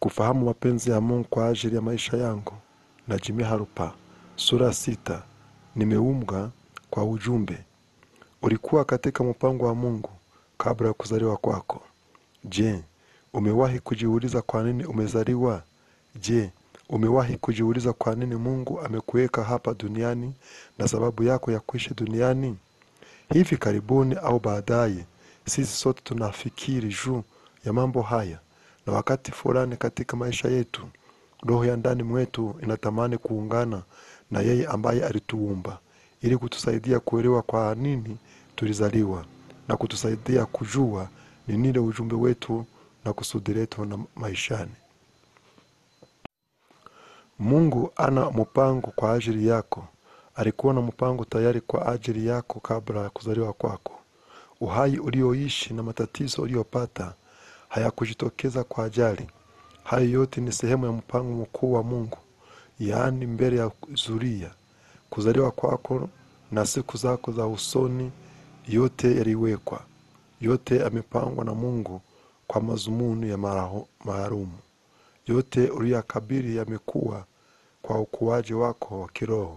kufahamu mapenzi ya Mungu kwa ajili ya maisha yangu. Na Jimmy Harupa sura ya sita. Nimeumbwa kwa ujumbe. Ulikuwa katika mpango wa Mungu kabla ya kuzaliwa kwako. Je, umewahi kujiuliza kwa nini umezaliwa? Je, umewahi kujiuliza kwa nini Mungu amekuweka hapa duniani na sababu yako ya kuishi duniani? Hivi karibuni au baadaye, sisi sote tunafikiri juu ya mambo haya, na wakati fulani katika maisha yetu, roho ya ndani mwetu inatamani kuungana na yeye ambaye alituumba ili kutusaidia kuelewa kwa nini tulizaliwa na kutusaidia kujua ni nini ujumbe wetu na kusudi letu na maishani. Mungu ana mpango kwa ajili yako. Alikuwa na mpango tayari kwa ajili yako kabla ya kuzaliwa kwako. Uhai ulioishi na matatizo uliyopata hayakujitokeza kwa ajali. Hayo yote ni sehemu ya mpango mkuu wa Mungu, yaani mbele ya zulia. Kuzaliwa kwako na siku zako za usoni, yote yaliwekwa. Yote yamepangwa na Mungu kwa mazumuni ya maraho- maalumu. Yote uliyakabili yamekuwa kwa ukuaji wako wa kiroho.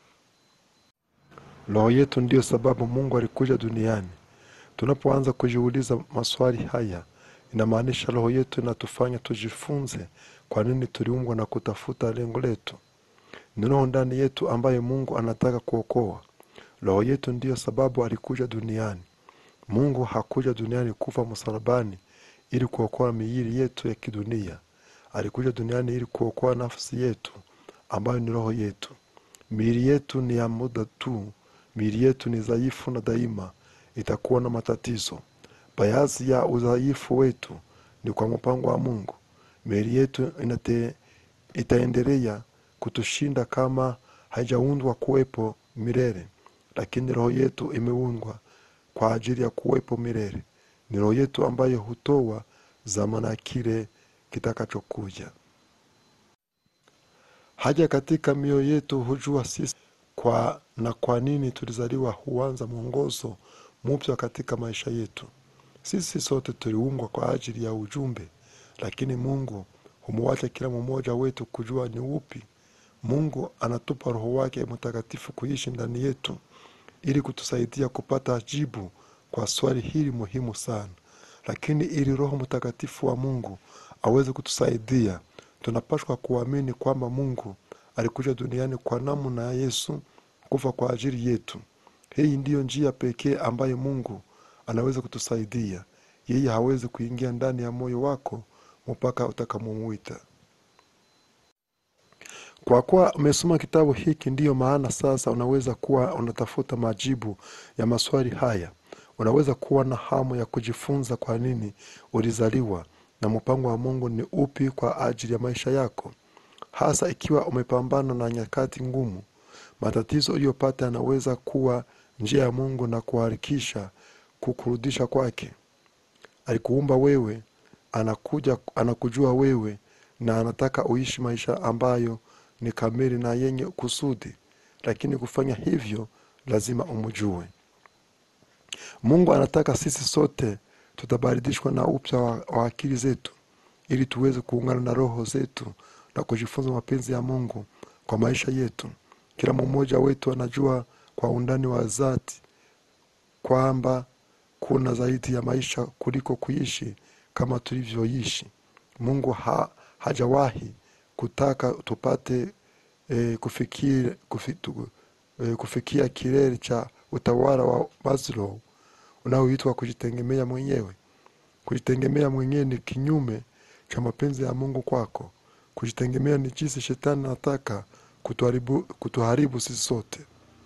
Roho yetu ndiyo sababu Mungu alikuja duniani. Tunapoanza kujiuliza maswali haya, inamaanisha roho yetu inatufanya tujifunze kwa nini tuliumbwa na kutafuta lengo letu. Ni roho ndani yetu ambaye Mungu anataka kuokoa. Roho yetu ndiyo sababu alikuja duniani. Mungu hakuja duniani kufa msalabani ili kuokoa miili yetu ya kidunia. Alikuja duniani ili kuokoa nafsi yetu ambayo ni roho yetu. Miili yetu ni ya muda tu. Miili yetu ni dhaifu na daima itakuwa na matatizo. Baadhi ya udhaifu wetu ni kwa mpango wa Mungu. Miili yetu inate, itaendelea kutushinda kama haijaundwa kuwepo milele, lakini roho yetu imeundwa kwa ajili ya kuwepo milele. Ni roho yetu ambayo hutoa zamana ya kile kitakachokuja. Haja katika mioyo yetu hujua sisi kwa na kwa nini tulizaliwa, huanza mwongozo mpya katika maisha yetu. Sisi sote tuliumbwa kwa ajili ya ujumbe, lakini Mungu humwacha kila mmoja wetu kujua ni upi. Mungu anatupa Roho wake Mtakatifu kuishi ndani yetu ili kutusaidia kupata jibu kwa swali hili muhimu sana. Lakini ili Roho Mtakatifu wa Mungu aweze kutusaidia, tunapaswa kuamini kwamba Mungu alikuja duniani kwa namna ya Yesu kufa kwa ajili yetu. Hii ndiyo njia pekee ambayo Mungu anaweza kutusaidia. Yeye hawezi kuingia ndani ya moyo wako mpaka utakamuwita. Kwa kuwa umesoma kitabu hiki, ndiyo maana sasa unaweza kuwa unatafuta majibu ya maswali haya. Unaweza kuwa na hamu ya kujifunza kwa nini ulizaliwa na mpango wa Mungu ni upi kwa ajili ya maisha yako, hasa ikiwa umepambana na nyakati ngumu. Matatizo uliyopata yanaweza kuwa njia ya Mungu na kuharakisha kukurudisha kwake. Alikuumba wewe, anakuja, anakujua wewe na anataka uishi maisha ambayo ni kamili na yenye kusudi, lakini kufanya hivyo lazima umjue. Mungu anataka sisi sote tutabadilishwa na upya wa, wa akili zetu ili tuweze kuungana na roho zetu na kujifunza mapenzi ya Mungu kwa maisha yetu. Kila mmoja wetu anajua kwa undani wa dhati kwamba kuna zaidi ya maisha kuliko kuishi kama tulivyoishi. Mungu ha, hajawahi kutaka tupate e, kufikia, kufitu, e, kufikia kilele cha utawala wa Maslow unaoitwa kujitegemea mwenyewe. Kujitegemea mwenyewe ni kinyume cha mapenzi ya Mungu kwako. Kujitegemea ni jinsi shetani anataka kutuharibu, kutuharibu sisi sote.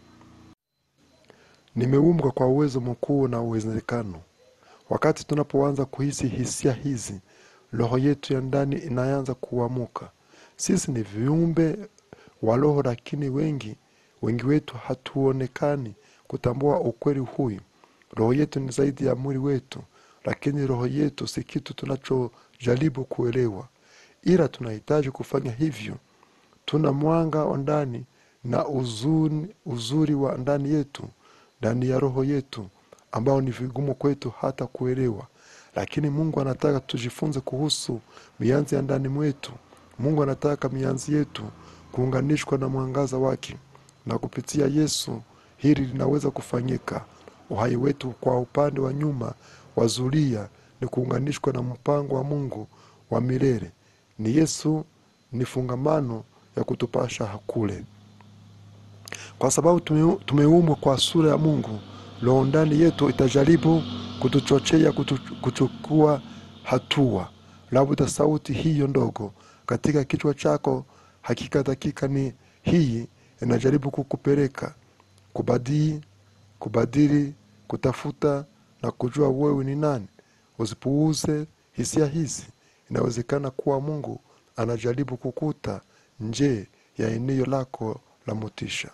Nimeumbwa kwa uwezo mkuu na uwezekano. Wakati tunapoanza kuhisi hisia hizi, roho yetu ya ndani inaanza kuamuka. Sisi ni viumbe wa roho, lakini wengi wengi wetu hatuonekani kutambua ukweli huyu. Roho yetu ni zaidi ya mwili wetu, lakini roho yetu si kitu tunachojaribu kuelewa, ila tunahitaji kufanya hivyo. Tuna mwanga wa ndani na uzuni, uzuri wa ndani yetu, ndani ya roho yetu, ambao ni vigumu kwetu hata kuelewa, lakini mungu anataka tujifunze kuhusu mianzi ya ndani mwetu mungu anataka mianzi yetu kuunganishwa na mwangaza wake na kupitia yesu hili linaweza kufanyika uhai wetu kwa upande wa nyuma wa zulia ni kuunganishwa na mpango wa mungu wa milele ni yesu ni fungamano ya kutupasha kule kwa sababu tume- tumeumbwa kwa sura ya mungu roho ndani yetu itajaribu kutuchochea kutu, kuchukua hatua labda sauti hiyo ndogo katika kichwa chako hakika dakika ni hii inajaribu kukupeleka kubadii kubadili kutafuta na kujua wewe ni nani usipuuze hisia hizi inawezekana kuwa mungu anajaribu kukuta nje ya eneo lako la motisha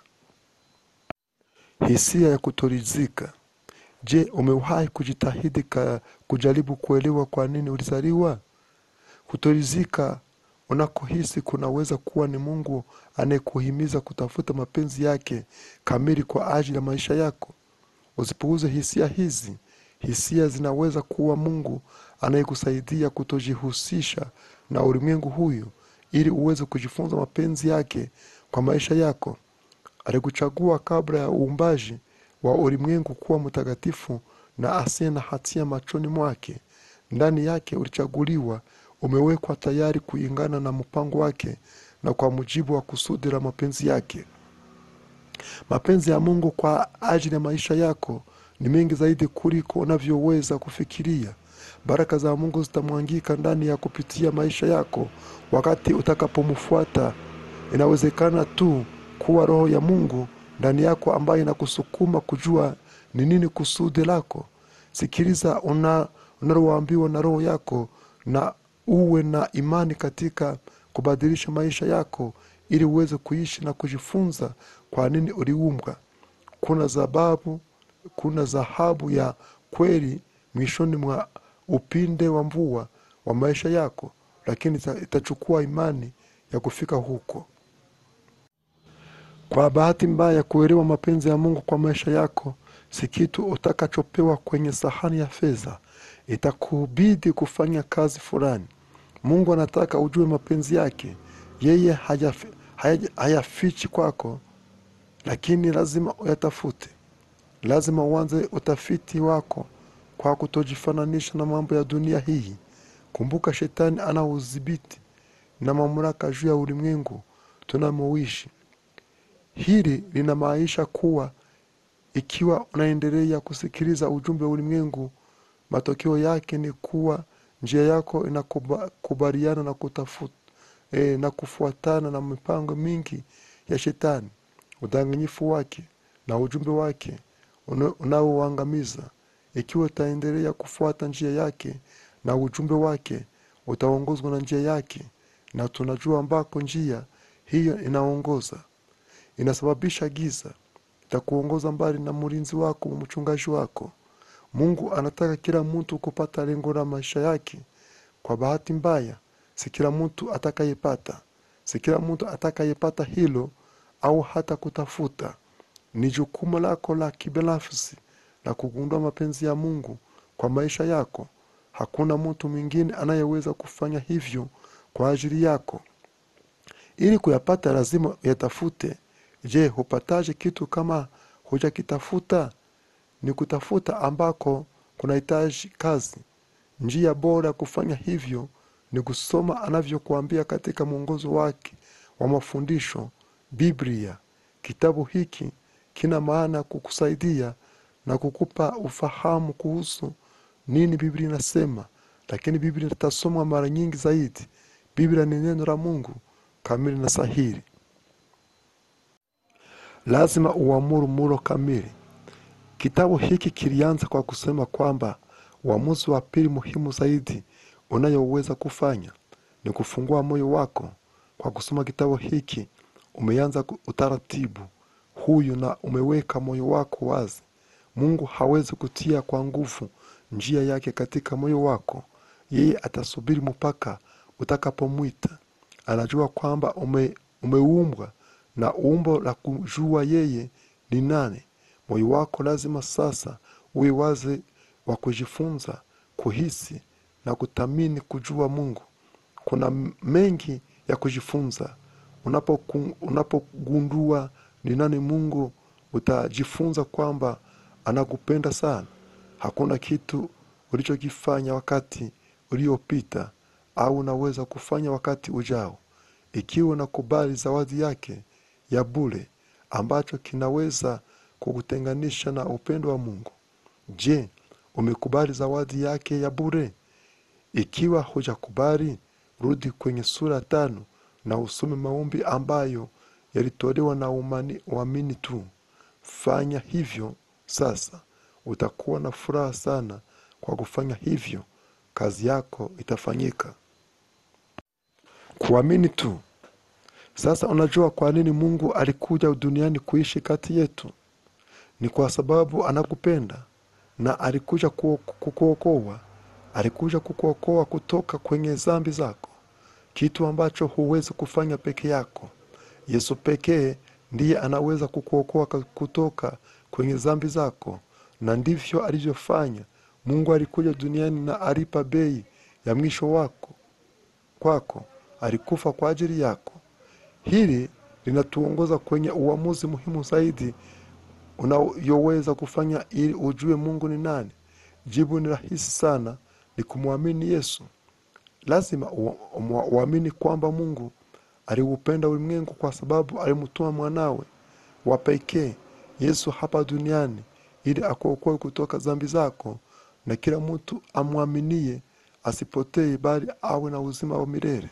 hisia ya kutoridhika je umewahi kujitahidi ka kujaribu kuelewa kwa nini ulizaliwa kutoridhika unakohisi kunaweza kuwa ni mungu anayekuhimiza kutafuta mapenzi yake kamili kwa ajili ya maisha yako usipuuze hisia hizi hisia zinaweza kuwa mungu anayekusaidia kutojihusisha na ulimwengu huyu ili uweze kujifunza mapenzi yake kwa maisha yako alikuchagua kabla ya uumbaji wa ulimwengu kuwa mtakatifu na asiye na hatia machoni mwake ndani yake ulichaguliwa umewekwa tayari kuingana na mpango wake na kwa mujibu wa kusudi la mapenzi yake mapenzi ya mungu kwa ajili ya maisha yako ni mengi zaidi kuliko unavyoweza kufikiria baraka za mungu zitamwangika ndani ya kupitia maisha yako wakati utakapomfuata inawezekana tu kuwa roho ya mungu ndani yako ambayo inakusukuma kujua ni nini kusudi lako sikiliza una- unaloambiwa na roho yako na uwe na imani katika kubadilisha maisha yako ili uweze kuishi na kujifunza kwa nini uliumbwa kuna sababu kuna dhahabu ya kweli mwishoni mwa upinde wa mvua wa maisha yako lakini ita- itachukua imani ya kufika huko kwa bahati mbaya kuelewa mapenzi ya mungu kwa maisha yako si kitu utakachopewa kwenye sahani ya fedha itakubidi kufanya kazi fulani mungu anataka ujue mapenzi yake yeye hayafi- haya- hayafichi kwako lakini lazima uyatafute lazima uanze utafiti wako kwa kutojifananisha na mambo ya dunia hii kumbuka shetani ana udhibiti na mamlaka juu ya ulimwengu tunamoishi hili linamaanisha kuwa ikiwa unaendelea kusikiliza ujumbe wa ulimwengu matokeo yake ni kuwa njia yako inakubaliana na kutafuta e, na kufuatana na mipango mingi ya shetani udanganyifu wake na ujumbe wake una- unaoangamiza ikiwa utaendelea kufuata njia yake na ujumbe wake utaongozwa na njia yake na tunajua ambako njia hiyo inaongoza inasababisha giza itakuongoza mbali na mlinzi wako mchungaji wako mungu anataka kila mtu kupata lengo la maisha yake kwa bahati mbaya si kila mtu atakayepata si kila mtu atakayepata hilo au hata kutafuta ni jukumu lako la kibinafsi la kugundua mapenzi ya mungu kwa maisha yako hakuna mtu mwingine anayeweza kufanya hivyo kwa ajili yako ili kuyapata lazima uyatafute je hupataje kitu kama hujakitafuta ni kutafuta ambako kunahitaji kazi njia bora ya kufanya hivyo ni kusoma anavyokuambia katika mwongozo wake wa mafundisho biblia kitabu hiki kina maana ya kukusaidia na kukupa ufahamu kuhusu nini biblia inasema lakini biblia itasomwa mara nyingi zaidi biblia ni neno la mungu kamili na sahili lazima uamuru mulo kamili kitabu hiki kilianza kwa kusema kwamba uamuzi wa pili muhimu zaidi unayoweza kufanya ni kufungua moyo wako kwa kusoma kitabu hiki umeanza ku- utaratibu huyu na umeweka moyo wako wazi mungu hawezi kutia kwa nguvu njia yake katika moyo wako yeye atasubiri mpaka utakapomwita anajua kwamba ume, umeumbwa na umbo la kujua yeye ni nani moyo wako lazima sasa uwe wazi wa kujifunza kuhisi na kuthamini kujua mungu kuna m- mengi ya kujifunza Unapoku- unapogundua ni nani mungu utajifunza kwamba anakupenda sana hakuna kitu ulichokifanya wakati uliopita au unaweza kufanya wakati ujao ikiwa unakubali zawadi yake ya bure ambacho kinaweza kukutenganisha na upendo wa mungu je umekubali zawadi yake ya bure ikiwa hujakubali rudi kwenye sura tano na usome maombi ambayo yalitolewa na umani- uamini tu fanya hivyo sasa utakuwa na furaha sana kwa kufanya hivyo kazi yako itafanyika kuamini tu sasa unajua kwa nini mungu alikuja duniani kuishi kati yetu ni kwa sababu anakupenda na alikuja kuo- kukuokoa alikuja kukuokoa kutoka kwenye zambi zako kitu ambacho huwezi kufanya peke yako yesu pekee ndiye anaweza kukuokoa ka- kutoka kwenye zambi zako na ndivyo alivyofanya mungu alikuja duniani na alipa bei ya mwisho wako kwako alikufa kwa ajili yako hili linatuongoza kwenye uamuzi muhimu zaidi unayoweza kufanya ili ujue mungu ni nani jibu ni rahisi sana ni kumwamini yesu lazima ua- ua- uamini kwamba mungu aliupenda ulimwengu kwa sababu alimtuma mwanawe wa pekee yesu hapa duniani ili akuokoe kutoka zambi zako na kila mtu amwaminie asipotee bali awe na uzima wa milele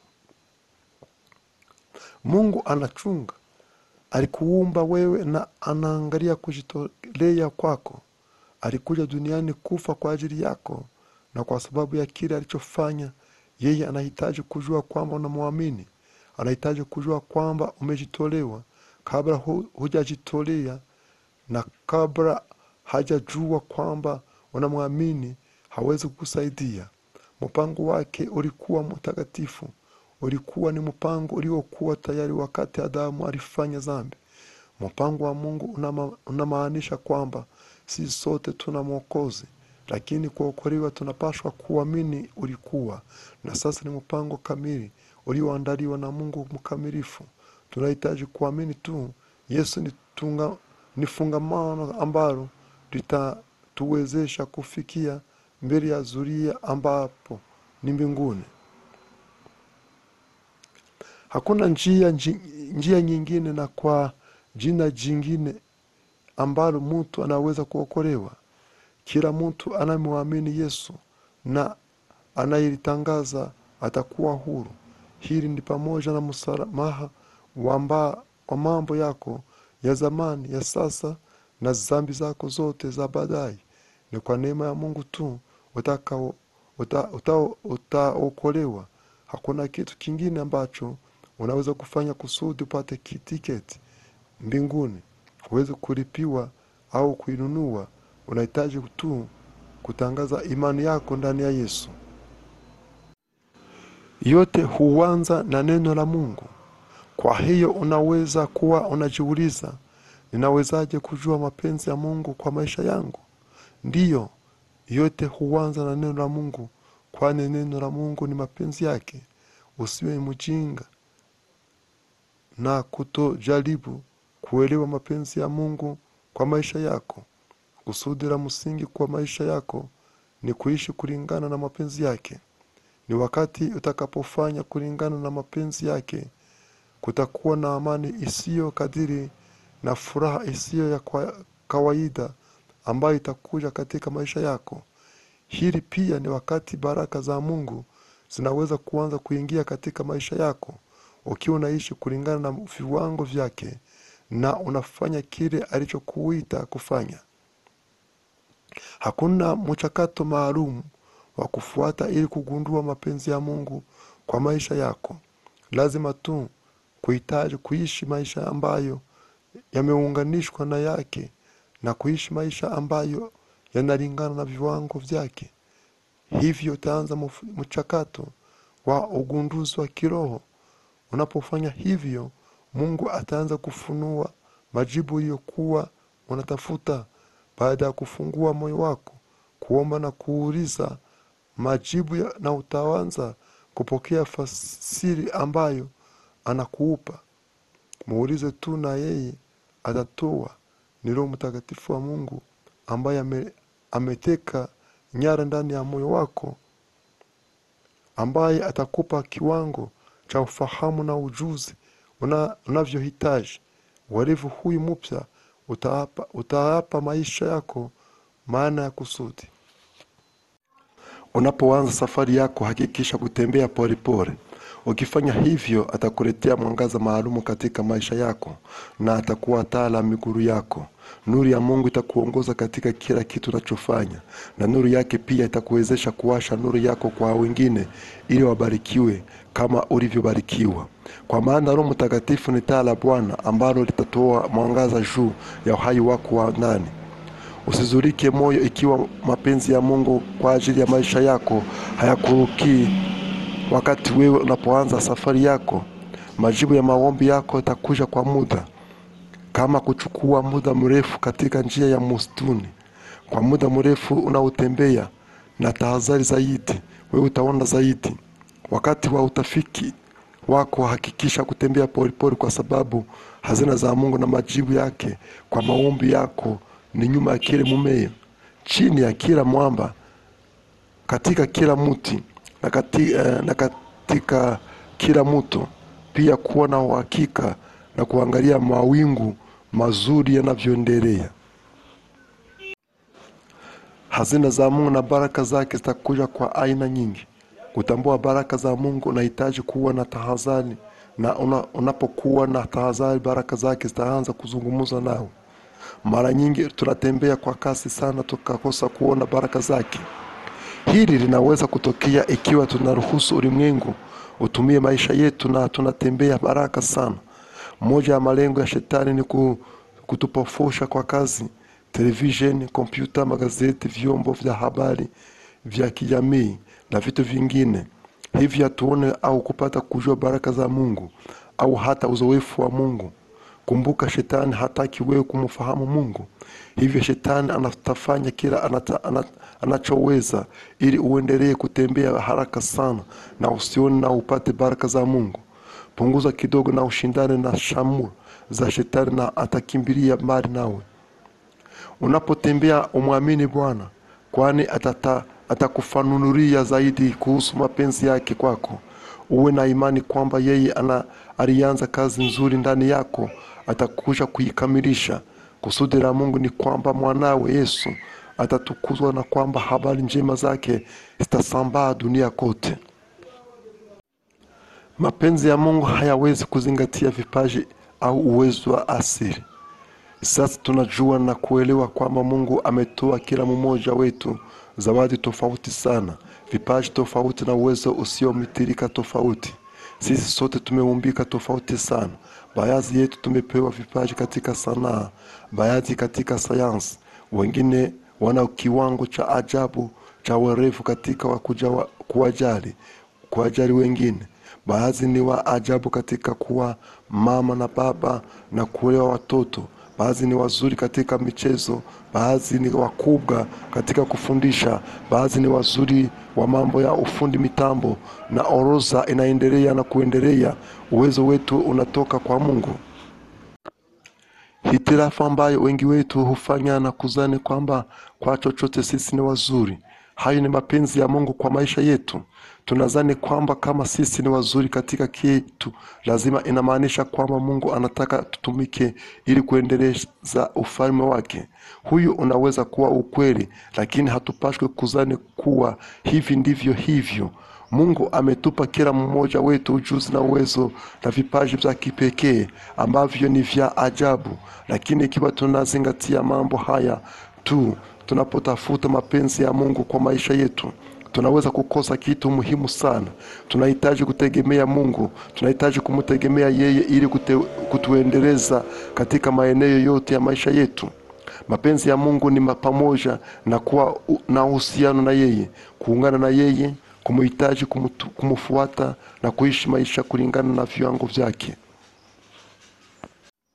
mungu anachunga alikuumba wewe na anaangalia kujitolea kwako alikuja duniani kufa kwa ajili yako na kwa sababu ya kile alichofanya yeye anahitaji kujua kwamba unamwamini anahitaji kujua kwamba umejitolewa kabla hu, hujajitolea na kabla hajajua kwamba unamwamini hawezi kukusaidia mpango wake ulikuwa mtakatifu ulikuwa ni mpango uliokuwa tayari wakati adamu alifanya dhambi mpango wa mungu unama, unamaanisha kwamba si sote tuna mwokozi lakini kuokolewa tunapashwa kuamini ulikuwa na sasa ni mpango kamili ulioandaliwa na mungu mkamilifu tunahitaji kuamini tu yesu ni, tunga, ni fungamano ambalo litatuwezesha kufikia mbele ya zuria ambapo ni mbinguni hakuna njia, nji- njia nyingine na kwa jina jingine ambalo mtu anaweza kuokolewa kila mtu anayemwamini yesu na anayelitangaza atakuwa huru hili ni pamoja na msamaha wa mba- wa mambo yako ya zamani ya sasa na zambi zako zote za baadaye ni kwa neema ya mungu tu utakao- uta- uta- utaokolewa hakuna kitu kingine ambacho unaweza kufanya kusudi upate ki- tiketi mbinguni huwezi kulipiwa au kuinunua unahitaji tu kutangaza imani yako ndani ya yesu yote huanza na neno la mungu kwa hiyo unaweza kuwa unajiuliza ninawezaje kujua mapenzi ya mungu kwa maisha yangu ndiyo yote huanza na neno la mungu kwani neno la mungu ni mapenzi yake usiwe mjinga na kutojaribu kuelewa mapenzi ya mungu kwa maisha yako kusudi la msingi kwa maisha yako ni kuishi kulingana na mapenzi yake ni wakati utakapofanya kulingana na mapenzi yake kutakuwa na amani isiyo kadiri na furaha isiyo ya kwa kawaida ambayo itakuja katika maisha yako hili pia ni wakati baraka za mungu zinaweza kuanza kuingia katika maisha yako ukiwa unaishi kulingana na viwango vyake na unafanya kile alichokuita kufanya hakuna mchakato maalum wa kufuata ili kugundua mapenzi ya mungu kwa maisha yako lazima tu kuhitaji kuishi maisha ambayo yameunganishwa na yake na kuishi maisha ambayo yanalingana na viwango vyake hivyo utaanza mf- mchakato wa ugunduzi wa kiroho unapofanya hivyo mungu ataanza kufunua majibu iliyokuwa unatafuta baada ya kufungua moyo wako kuomba na kuuliza majibu ya, na utaanza kupokea fasiri ambayo anakuupa. Muulize tu na yeye atatoa. Ni Roho Mtakatifu wa Mungu ambaye ame, ameteka nyara ndani ya moyo wako, ambaye atakupa kiwango cha ufahamu na ujuzi una, unavyohitaji. Uarifu huyu mpya utaapa, utaapa maisha yako maana ya kusudi. Unapoanza safari yako, hakikisha kutembea polepole. Ukifanya hivyo, atakuletea mwangaza maalumu katika maisha yako na atakuwa taa la miguu yako. Nuru ya Mungu itakuongoza katika kila kitu unachofanya, na nuru yake pia itakuwezesha kuwasha nuru yako kwa wengine, ili wabarikiwe kama ulivyobarikiwa. Kwa maana Roho Mtakatifu ni taa la Bwana ambalo litatoa mwangaza juu ya uhai wako wa ndani. Usizurike moyo ikiwa mapenzi ya Mungu kwa ajili ya maisha yako hayakurukii wakati wewe unapoanza safari yako. Majibu ya maombi yako yatakuja kwa muda, kama kuchukua muda mrefu katika njia ya msituni. Kwa muda mrefu unaotembea na tahadhari zaidi, wewe utaona zaidi. Wakati wa utafiki wako, hakikisha kutembea polepole, kwa sababu hazina za Mungu na majibu yake kwa maombi yako ni nyuma ya kila mumea, chini ya kila mwamba, katika kila mti na, kati, eh, na katika kila mto, pia kuwa na uhakika na kuangalia mawingu mazuri yanavyoendelea. Hazina za Mungu na baraka zake zitakuja kwa aina nyingi. Kutambua baraka za Mungu unahitaji kuwa na tahadhari, na una, unapokuwa na tahadhari, baraka zake zitaanza kuzungumza nawe. Mara nyingi tunatembea kwa kasi sana tukakosa kuona baraka zake. Hili linaweza kutokea ikiwa tunaruhusu ulimwengu utumie maisha yetu na tunatembea baraka sana. Moja ya malengo ya shetani ni ku- kutupofusha kwa kazi, televisheni, kompyuta, magazeti, vyombo vya habari vya kijamii na vitu vingine. Hivi hatuone au kupata kujua baraka za Mungu au hata uzoefu wa Mungu. Kumbuka, shetani hataki wewe kumfahamu Mungu. Hivyo shetani anatafanya kila anata, ana, anachoweza ili uendelee kutembea haraka sana na usione na upate baraka za Mungu. Punguza kidogo na ushindane na shamu za shetani na atakimbilia mbali nawe. Unapotembea umwamini Bwana, kwani atata, atakufanunulia zaidi kuhusu mapenzi yake kwako. Uwe na imani kwamba yeye ana, alianza kazi nzuri ndani yako, atakuja kuikamilisha. Kusudi la Mungu ni kwamba mwanawe Yesu atatukuzwa na kwamba habari njema zake zitasambaa dunia kote. Mapenzi ya Mungu hayawezi kuzingatia vipaji au uwezo wa asili. Sasa tunajua na kuelewa kwamba Mungu ametoa kila mmoja wetu zawadi tofauti sana, vipaji tofauti na uwezo usiomitirika tofauti. Sisi sote tumeumbika tofauti sana. Baadhi yetu tumepewa vipaji katika sanaa, baadhi katika sayansi, wengine wana kiwango cha ajabu cha werevu katika wa kujawa- kuwajali kuwajali wengine. Baadhi ni wa ajabu katika kuwa mama na baba na kulewa watoto. Baadhi ni wazuri katika michezo, baadhi ni wakubwa katika kufundisha, baadhi ni wazuri wa mambo ya ufundi mitambo, na orodha inaendelea na kuendelea. Uwezo wetu unatoka kwa Mungu. Hitilafu ambayo wengi wetu hufanya na kuzani kwamba kwa chochote sisi ni wazuri. Hayo ni mapenzi ya Mungu kwa maisha yetu. Tunadhani kwamba kama sisi ni wazuri katika kitu, lazima inamaanisha kwamba Mungu anataka tutumike ili kuendeleza ufalme wake. Huyu unaweza kuwa ukweli, lakini hatupashwi kuzani kuwa hivi ndivyo hivyo. Mungu ametupa kila mmoja wetu ujuzi na uwezo na vipaji vya kipekee ambavyo ni vya ajabu, lakini ikiwa tunazingatia mambo haya tu tunapotafuta mapenzi ya Mungu kwa maisha yetu, tunaweza kukosa kitu muhimu sana. Tunahitaji kutegemea Mungu, tunahitaji kumtegemea yeye ili kute, kutuendeleza katika maeneo yote ya maisha yetu. Mapenzi ya Mungu ni ma- pamoja na kuwa u- na uhusiano na yeye, kuungana na yeye, kumhitaji, kumutu- kumfuata na kuishi maisha kulingana na viwango vyake.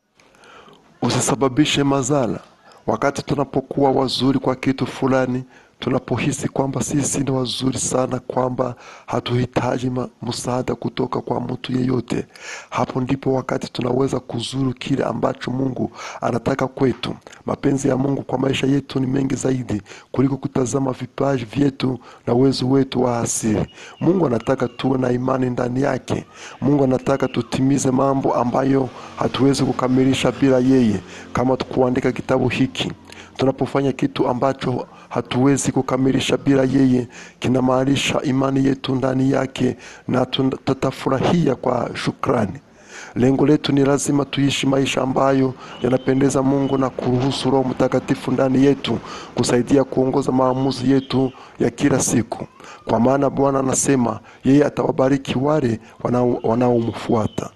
Usisababishe madhara. Wakati tunapokuwa wazuri kwa kitu fulani, tunapohisi kwamba sisi ni wazuri sana, kwamba hatuhitaji ma- msaada kutoka kwa mtu yeyote, hapo ndipo wakati tunaweza kuzuru kile ambacho Mungu anataka kwetu. Mapenzi ya Mungu kwa maisha yetu ni mengi zaidi kuliko kutazama vipaji vyetu na uwezo wetu wa asili. Mungu anataka tuwe na imani ndani yake. Mungu anataka tutimize mambo ambayo hatuwezi kukamilisha bila yeye, kama kuandika kitabu hiki tunapofanya kitu ambacho hatuwezi kukamilisha bila yeye, kinamaanisha imani yetu ndani yake, na tun- tutafurahia kwa shukrani. Lengo letu ni lazima tuishi maisha ambayo yanapendeza Mungu na kuruhusu Roho Mtakatifu ndani yetu kusaidia kuongoza maamuzi yetu ya kila siku, kwa maana Bwana anasema yeye atawabariki wale wanao- wanaomfuata.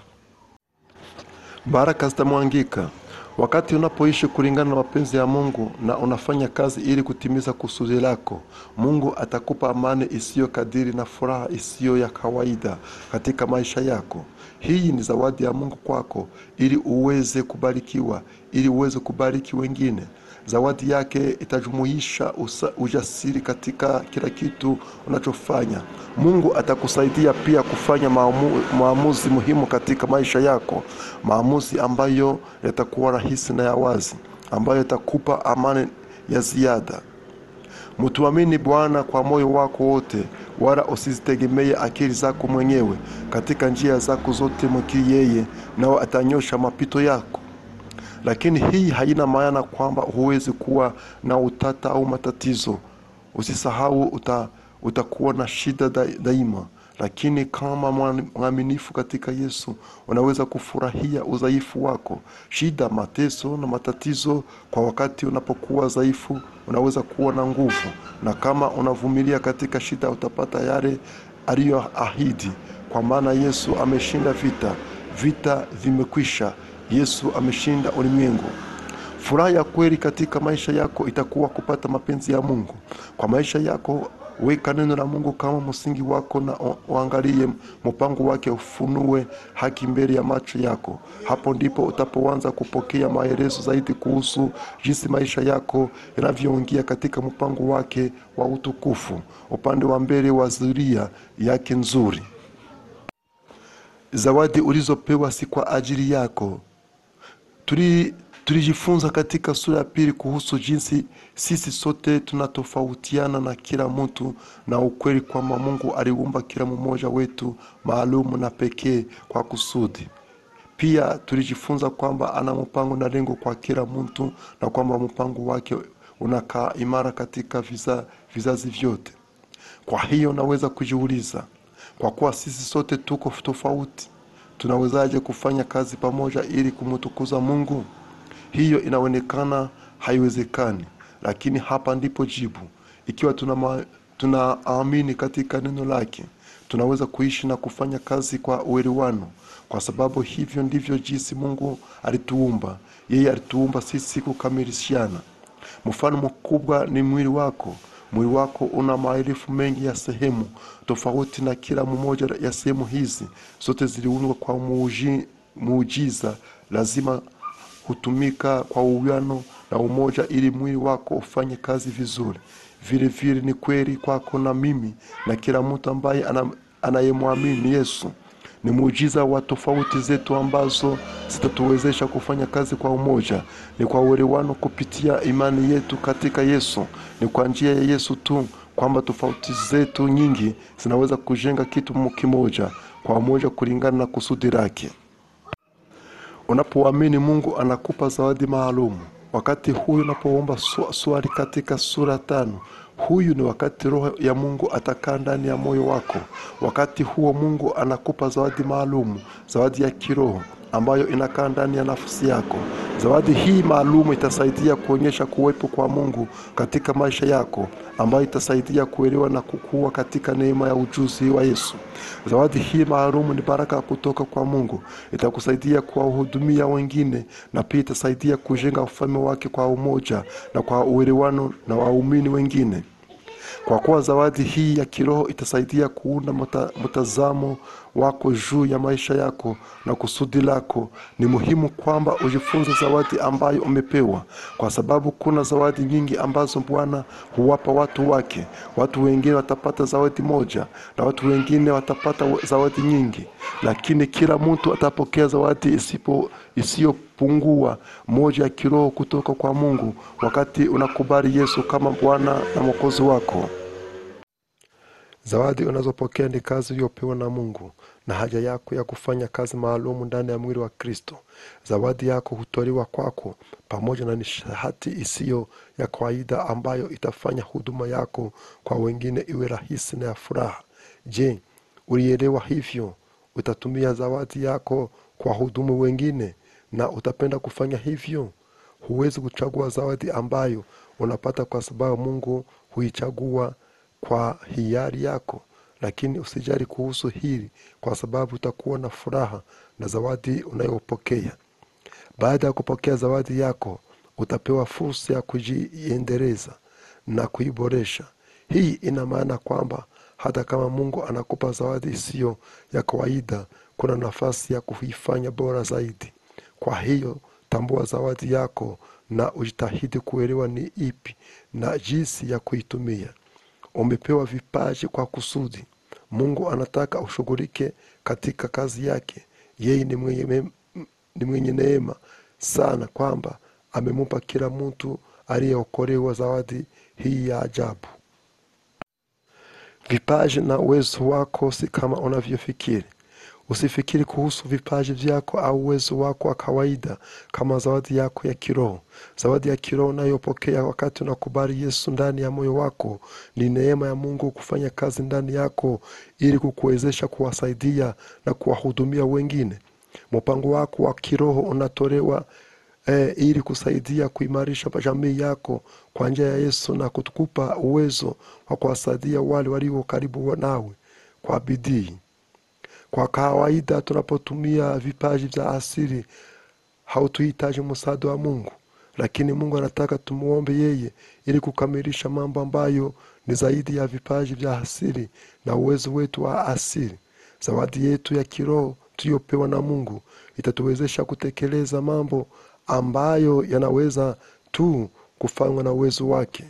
Baraka zitamwangika wakati unapoishi kulingana na mapenzi ya Mungu na unafanya kazi ili kutimiza kusudi lako. Mungu atakupa amani isiyo kadiri na furaha isiyo ya kawaida katika maisha yako. Hii ni zawadi ya Mungu kwako, ili uweze kubarikiwa, ili uweze kubariki wengine. Zawadi yake itajumuisha usa- ujasiri katika kila kitu unachofanya. Mungu atakusaidia pia kufanya maamu, maamuzi muhimu katika maisha yako, maamuzi ambayo yatakuwa rahisi na ya wazi, ambayo yatakupa amani ya ziada. Mtuamini Bwana kwa moyo wako wote, wala usizitegemee akili zako mwenyewe. Katika njia zako zote mwekiri yeye, nao atanyosha mapito yako. Lakini hii haina maana kwamba huwezi kuwa na utata au matatizo. Usisahau uta, utakuwa na shida da, daima, lakini kama mwa- mwaminifu katika Yesu unaweza kufurahia udhaifu wako. Shida, mateso na matatizo, kwa wakati unapokuwa dhaifu unaweza kuwa na nguvu, na kama unavumilia katika shida utapata yale aliyoahidi, kwa maana Yesu ameshinda vita, vita vimekwisha. Yesu ameshinda ulimwengu. Furaha ya kweli katika maisha yako itakuwa kupata mapenzi ya Mungu kwa maisha yako. Weka neno la Mungu kama msingi wako na u- uangalie mpango wake, ufunue haki mbele ya macho yako. Hapo ndipo utapoanza kupokea maelezo zaidi kuhusu jinsi maisha yako yanavyoingia katika mpango wake wa utukufu, upande wa mbele wa zulia yake nzuri. Zawadi ulizopewa si kwa ajili yako. Tuli- tulijifunza katika sura ya pili kuhusu jinsi sisi sote tunatofautiana na kila mtu na ukweli kwamba Mungu aliumba kila mmoja wetu maalumu na pekee kwa kusudi. Pia tulijifunza kwamba ana mpango na lengo kwa kila mtu na kwamba mpango wake unakaa imara katika viza, vizazi vyote. Kwa hiyo naweza kujiuliza, kwa kuwa sisi sote tuko tofauti, tunawezaje kufanya kazi pamoja ili kumtukuza Mungu? Hiyo inaonekana haiwezekani, lakini hapa ndipo jibu. Ikiwa tunama- tunaamini katika neno lake, tunaweza kuishi na kufanya kazi kwa uelewano, kwa sababu hivyo ndivyo jinsi Mungu alituumba. Yeye alituumba sisi kukamilishana. Mfano mkubwa ni mwili wako. Mwili wako una maelfu mengi ya sehemu tofauti, na kila mmoja ya sehemu hizi zote ziliundwa kwa muuji- muujiza. Lazima hutumika kwa uwiano na umoja ili mwili wako ufanye kazi vizuri. Vile vile ni kweli kwako na mimi na kila mtu ambaye ana- anayemwamini Yesu. Ni muujiza wa tofauti zetu ambazo zitatuwezesha kufanya kazi kwa umoja. Ni kwa uelewano kupitia imani yetu katika Yesu. Ni kwa njia ya Yesu tu kwamba tofauti zetu nyingi zinaweza kujenga kitu kimoja kwa umoja kulingana na kusudi lake. Unapoamini Mungu anakupa zawadi maalum. Wakati huyu unapoomba swa- swali katika sura tano, huyu ni wakati Roho ya Mungu atakaa ndani ya moyo wako. Wakati huo Mungu anakupa zawadi maalum, zawadi ya kiroho ambayo inakaa ndani ya nafsi yako. Zawadi hii maalum itasaidia kuonyesha kuwepo kwa Mungu katika maisha yako, ambayo itasaidia kuelewa na kukua katika neema ya ujuzi wa Yesu. Zawadi hii maalum ni baraka kutoka kwa Mungu, itakusaidia kuwahudumia wengine na pia itasaidia kujenga ufalme wake kwa umoja na kwa uelewano na waumini wengine. Kwa kuwa zawadi hii ya kiroho itasaidia kuunda mta, mtazamo wako juu ya maisha yako na kusudi lako. Ni muhimu kwamba ujifunze zawadi ambayo umepewa, kwa sababu kuna zawadi nyingi ambazo Bwana huwapa watu wake. Watu wengine watapata zawadi moja na watu wengine watapata zawadi nyingi, lakini kila mtu atapokea zawadi isipo isiyopungua moja ya kiroho kutoka kwa Mungu wakati unakubali Yesu kama Bwana na Mwokozi wako. Zawadi unazopokea ni kazi uliyopewa na Mungu na haja yako ya kufanya kazi maalum ndani ya mwili wa Kristo. Zawadi yako hutolewa kwako pamoja na nishati isiyo ya kawaida ambayo itafanya huduma yako kwa wengine iwe rahisi na ya furaha. Je, ulielewa hivyo? Utatumia zawadi yako kwa hudumu wengine na utapenda kufanya hivyo? Huwezi kuchagua zawadi ambayo unapata kwa sababu Mungu huichagua kwa hiari yako, lakini usijali kuhusu hili, kwa sababu utakuwa na furaha na zawadi unayopokea. Baada ya kupokea zawadi yako, utapewa fursa ya kujiendeleza na kuiboresha. Hii ina maana kwamba hata kama Mungu anakupa zawadi isiyo ya kawaida, kuna nafasi ya kuifanya bora zaidi. Kwa hiyo tambua zawadi yako na ujitahidi kuelewa ni ipi na jinsi ya kuitumia. Umepewa vipaji kwa kusudi. Mungu anataka ushughulike katika kazi yake. Yeye ni mwenye, ni mwenye neema sana kwamba amemupa kila mtu aliyeokolewa zawadi hii ya ajabu. Vipaji na uwezo wako si kama unavyofikiri. Usifikiri kuhusu vipaji vyako au uwezo wako wa kawaida kama zawadi yako ya kiroho. Zawadi ya kiroho unayopokea wakati unakubali Yesu ndani ya moyo wako ni neema ya Mungu kufanya kazi ndani yako ili kukuwezesha kuwasaidia na kuwahudumia wengine. Mpango wako wa kiroho unatolewa eh, ili kusaidia kuimarisha jamii yako kwa njia ya Yesu na kutukupa uwezo wa kuwasaidia wale walio karibu nawe kwa bidii. Kwa kawaida tunapotumia vipaji vya asili hautuhitaji msaada wa Mungu, lakini Mungu anataka tumuombe yeye ili kukamilisha mambo ambayo ni zaidi ya vipaji vya asili na uwezo wetu wa asili. Zawadi yetu ya kiroho tuliyopewa na Mungu itatuwezesha kutekeleza mambo ambayo yanaweza tu kufanywa na uwezo wake.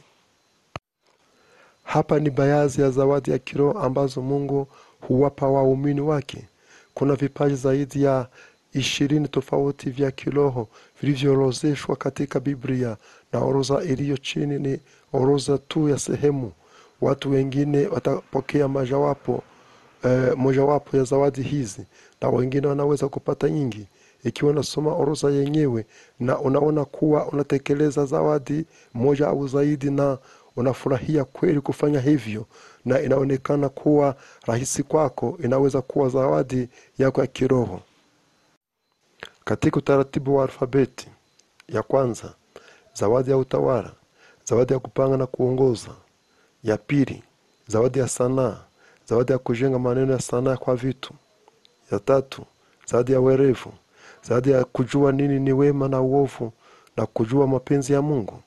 Hapa ni baadhi ya zawadi ya kiroho ambazo Mungu huwapa waumini wake. Kuna vipaji zaidi ya ishirini tofauti vya kiroho vilivyoorozeshwa katika Biblia, na orodha iliyo chini ni orodha tu ya sehemu. Watu wengine watapokea mojawapo eh, mojawapo ya zawadi hizi, na wengine wanaweza kupata nyingi. Ikiwa unasoma orodha yenyewe na unaona kuwa unatekeleza zawadi moja au zaidi na unafurahia kweli kufanya hivyo na inaonekana kuwa rahisi kwako, inaweza kuwa zawadi yako ya kiroho. Katika utaratibu wa alfabeti, ya kwanza, zawadi ya utawala, zawadi ya kupanga na kuongoza. Ya pili, zawadi ya sanaa, zawadi ya kujenga maneno ya sanaa kwa vitu. Ya tatu, zawadi ya werevu, zawadi ya kujua nini ni wema na uovu na kujua mapenzi ya Mungu.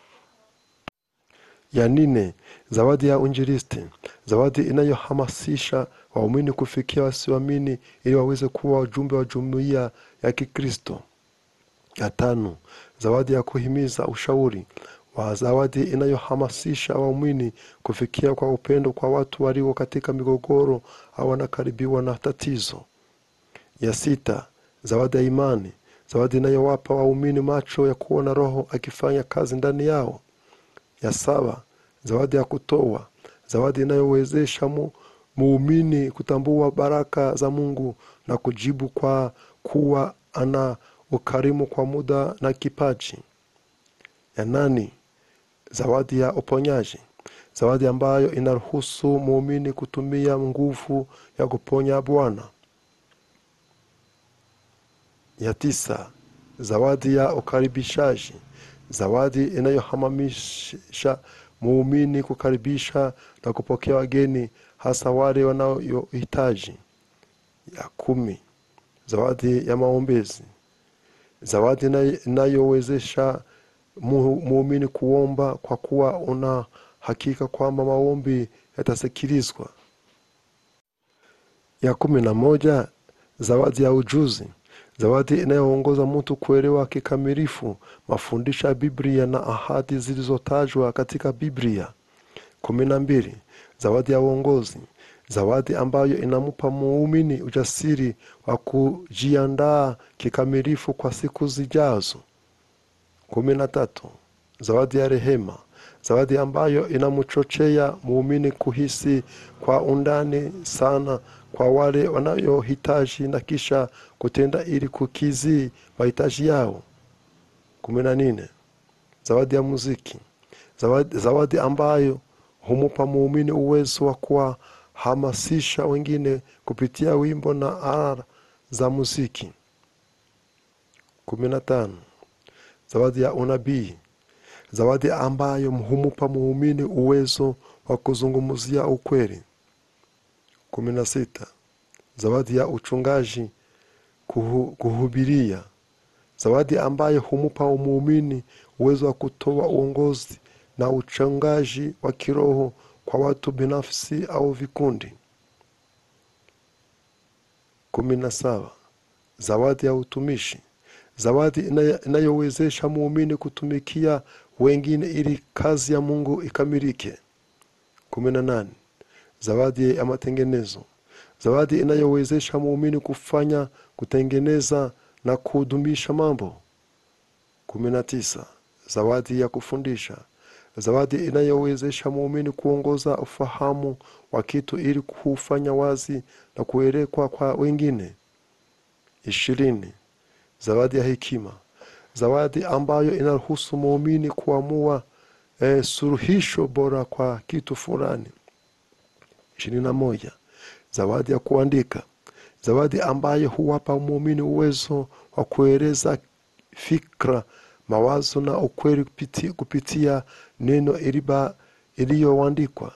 Ya nne, zawadi ya unjilisti, zawadi inayohamasisha waumini kufikia wasioamini ili waweze kuwa wajumbe wa jumuiya ya Kikristo. Ya tano, zawadi ya kuhimiza ushauri wa zawadi inayohamasisha waumini kufikia kwa upendo kwa watu walio katika migogoro au wanakaribiwa na tatizo. Ya sita, zawadi ya imani, zawadi inayowapa waumini macho ya kuona Roho akifanya kazi ndani yao. Ya saba, zawadi ya kutoa, zawadi inayowezesha mu, muumini kutambua baraka za Mungu na kujibu kwa kuwa ana ukarimu kwa muda na kipaji. Ya nane, zawadi ya uponyaji, zawadi ambayo inaruhusu muumini kutumia nguvu ya kuponya Bwana. Ya tisa, zawadi ya ukaribishaji, zawadi inayohamamisha muumini kukaribisha na kupokea wageni, hasa wale wanaohitaji. Ya kumi, zawadi ya maombezi, zawadi inayowezesha muumini kuomba kwa kuwa una hakika kwamba maombi yatasikilizwa. ya kumi na moja zawadi ya ujuzi zawadi inayoongoza mtu kuelewa kikamilifu mafundisho ya biblia na ahadi zilizotajwa katika biblia kumi na mbili zawadi ya uongozi zawadi ambayo inampa muumini ujasiri wa kujiandaa kikamilifu kwa siku zijazo kumi na tatu zawadi ya rehema zawadi ambayo inamchochea muumini kuhisi kwa undani sana kwa wale wanayohitaji na kisha kutenda ili kukizi mahitaji yao kumi na nne zawadi ya muziki zawadi, zawadi ambayo humupa muumini uwezo wa kuwahamasisha wengine kupitia wimbo na ala za muziki kumi na tano zawadi ya unabii zawadi ambayo humupa muumini uwezo wa kuzungumzia ukweli kumi na sita zawadi ya uchungaji kuhu, kuhubiria zawadi ambayo humupa muumini uwezo wa kutoa uongozi na uchungaji wa kiroho kwa watu binafsi au vikundi kumi na saba zawadi ya utumishi zawadi inayo- inayowezesha muumini kutumikia wengine ili kazi ya mungu ikamilike kumi na nane zawadi ya matengenezo zawadi inayowezesha muumini kufanya kutengeneza na kudumisha mambo kumi na tisa zawadi ya kufundisha zawadi inayowezesha muumini kuongoza ufahamu wa kitu ili kuufanya wazi na kuelekwa kwa wengine ishirini zawadi ya hekima zawadi ambayo inaruhusu muumini kuamua eh, suluhisho bora kwa kitu fulani ishirini na moja zawadi ya kuandika zawadi ambayo huwapa muumini uwezo wa kueleza fikra mawazo na ukweli kupiti, kupitia neno iliba- iliyoandikwa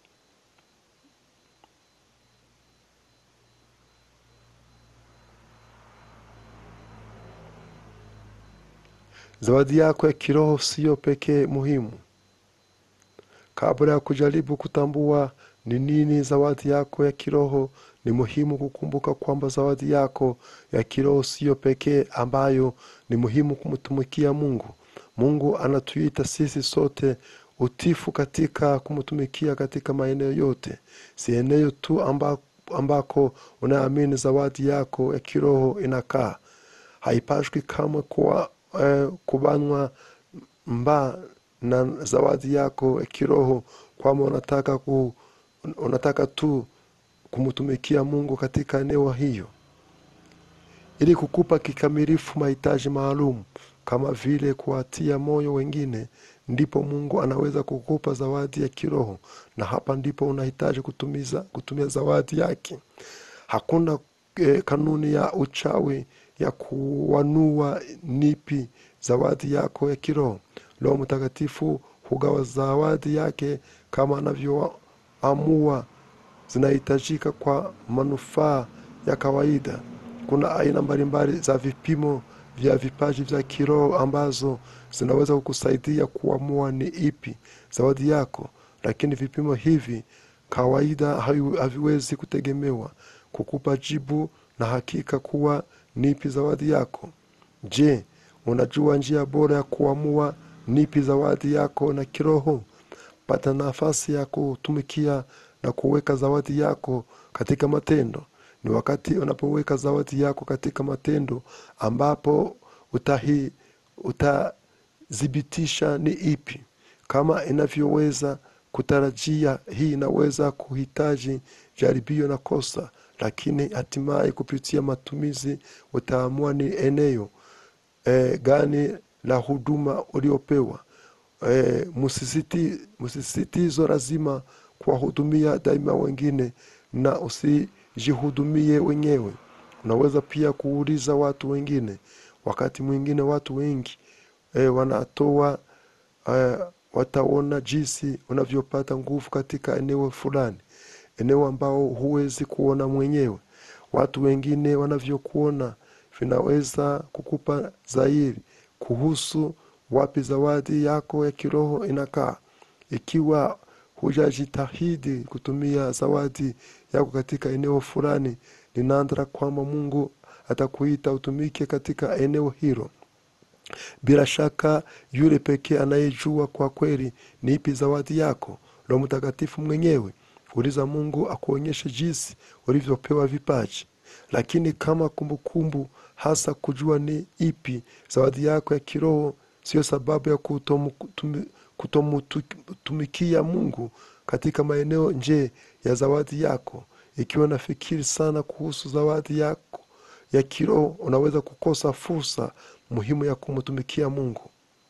zawadi yako ya kiroho siyo pekee muhimu kabla ya kujaribu kutambua ni nini zawadi yako ya kiroho ni muhimu kukumbuka kwamba zawadi yako ya kiroho siyo pekee ambayo ni muhimu kumtumikia mungu mungu anatuita sisi sote utifu katika kumtumikia katika maeneo yote si eneo tu amba, ambako unaamini zawadi yako ya kiroho inakaa haipashwi kamwe kuwa eh, kubanwa mba na zawadi yako ya kiroho kwamba unataka ku, unataka tu kumtumikia mungu katika eneo hiyo ili kukupa kikamilifu mahitaji maalum kama vile kuwatia moyo wengine ndipo mungu anaweza kukupa zawadi ya kiroho na hapa ndipo unahitaji kutumiza, kutumia zawadi yake hakuna eh, kanuni ya uchawi ya kuwanua nipi zawadi yako ya kiroho roho mtakatifu hugawa zawadi yake kama anavyoamua zinahitajika kwa manufaa ya kawaida kuna aina mbalimbali za vipimo vya vipaji vya kiroho ambazo zinaweza kukusaidia kuamua ni ipi zawadi yako lakini vipimo hivi kawaida havi- haviwezi kutegemewa kukupa jibu na hakika kuwa nipi zawadi yako je unajua njia bora ya kuamua nipi zawadi yako na kiroho pata nafasi ya kutumikia na kuweka zawadi yako katika matendo ni wakati unapoweka zawadi yako katika matendo ambapo utahi utathibitisha ni ipi kama inavyoweza kutarajia hii inaweza kuhitaji jaribio na kosa lakini hatimaye kupitia matumizi utaamua ni eneo e, gani la huduma uliopewa e, msisiti, msisitizo lazima kuwahudumia daima wengine na usijihudumie wenyewe unaweza pia kuuliza watu wengine wakati mwingine watu wengi e, wanatoa e, wataona jinsi unavyopata nguvu katika eneo fulani eneo ambao huwezi kuona mwenyewe watu wengine wanavyokuona vinaweza kukupa zaidi kuhusu wapi zawadi yako ya kiroho inakaa ikiwa hujajitahidi kutumia zawadi yako katika eneo fulani linaandra kwamba mungu atakuita utumike katika eneo hilo bila shaka yule pekee anayejua kwa kweli ni ipi zawadi yako roho mtakatifu mwenyewe uliza mungu akuonyeshe jinsi ulivyopewa vipaji lakini kama kumbukumbu hasa kujua ni ipi zawadi yako ya kiroho siyo sababu ya kutomutumikia mungu katika maeneo nje ya zawadi yako ikiwa nafikiri sana kuhusu zawadi yako ya kiroho unaweza kukosa fursa muhimu ya kumtumikia mungu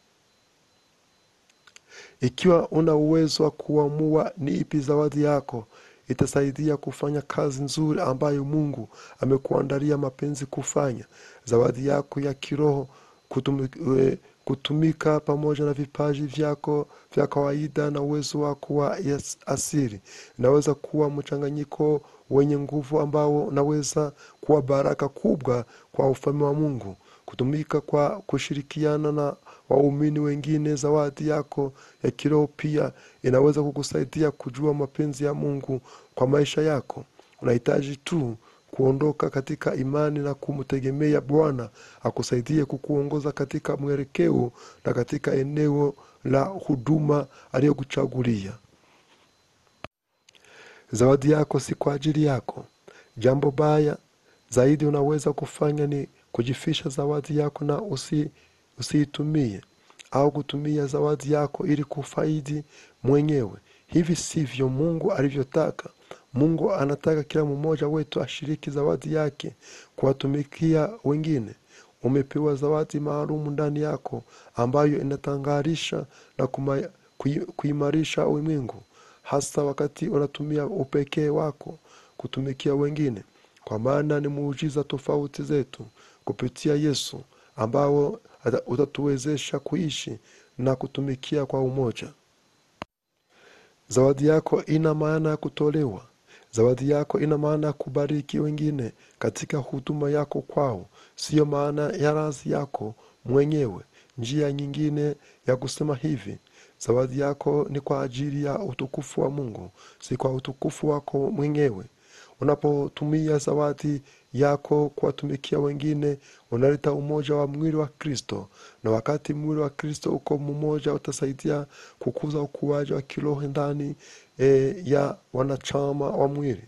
ikiwa una uwezo wa kuamua ni ipi zawadi yako itasaidia kufanya kazi nzuri ambayo mungu amekuandalia mapenzi kufanya zawadi yako ya kiroho kutumika, kutumika pamoja na vipaji vyako vya kawaida na uwezo wako wa asiri inaweza kuwa mchanganyiko wenye nguvu ambao unaweza kuwa baraka kubwa kwa ufalme wa mungu kutumika kwa kushirikiana na waumini wengine zawadi yako ya kiroho pia inaweza kukusaidia kujua mapenzi ya mungu kwa maisha yako unahitaji tu kuondoka katika imani na kumtegemea bwana akusaidie kukuongoza katika mwelekeo na katika eneo la huduma aliyokuchagulia zawadi yako si kwa ajili yako jambo baya zaidi unaweza kufanya ni kujifisha zawadi yako na usi, usiitumie au kutumia zawadi yako ili kufaidi mwenyewe hivi sivyo mungu alivyotaka mungu anataka kila mmoja wetu ashiriki zawadi yake kuwatumikia wengine umepewa zawadi maalumu ndani yako ambayo inatangarisha na kuma, kui, kuimarisha ulimwengu hasa wakati unatumia upekee wako kutumikia wengine kwa maana ni muujiza tofauti zetu kupitia yesu ambao utatuwezesha kuishi na kutumikia kwa umoja zawadi yako ina maana ya kutolewa zawadi yako ina maana ya kubariki wengine katika huduma yako kwao siyo maana ya razi yako mwenyewe njia nyingine ya kusema hivi zawadi yako ni kwa ajili ya utukufu wa mungu si kwa utukufu wako mwenyewe unapotumia zawadi yako kuwatumikia wengine unaleta umoja wa mwili wa kristo na wakati mwili wa kristo uko mmoja utasaidia kukuza ukuaji wa kiroho ndani e, ya wanachama wa mwili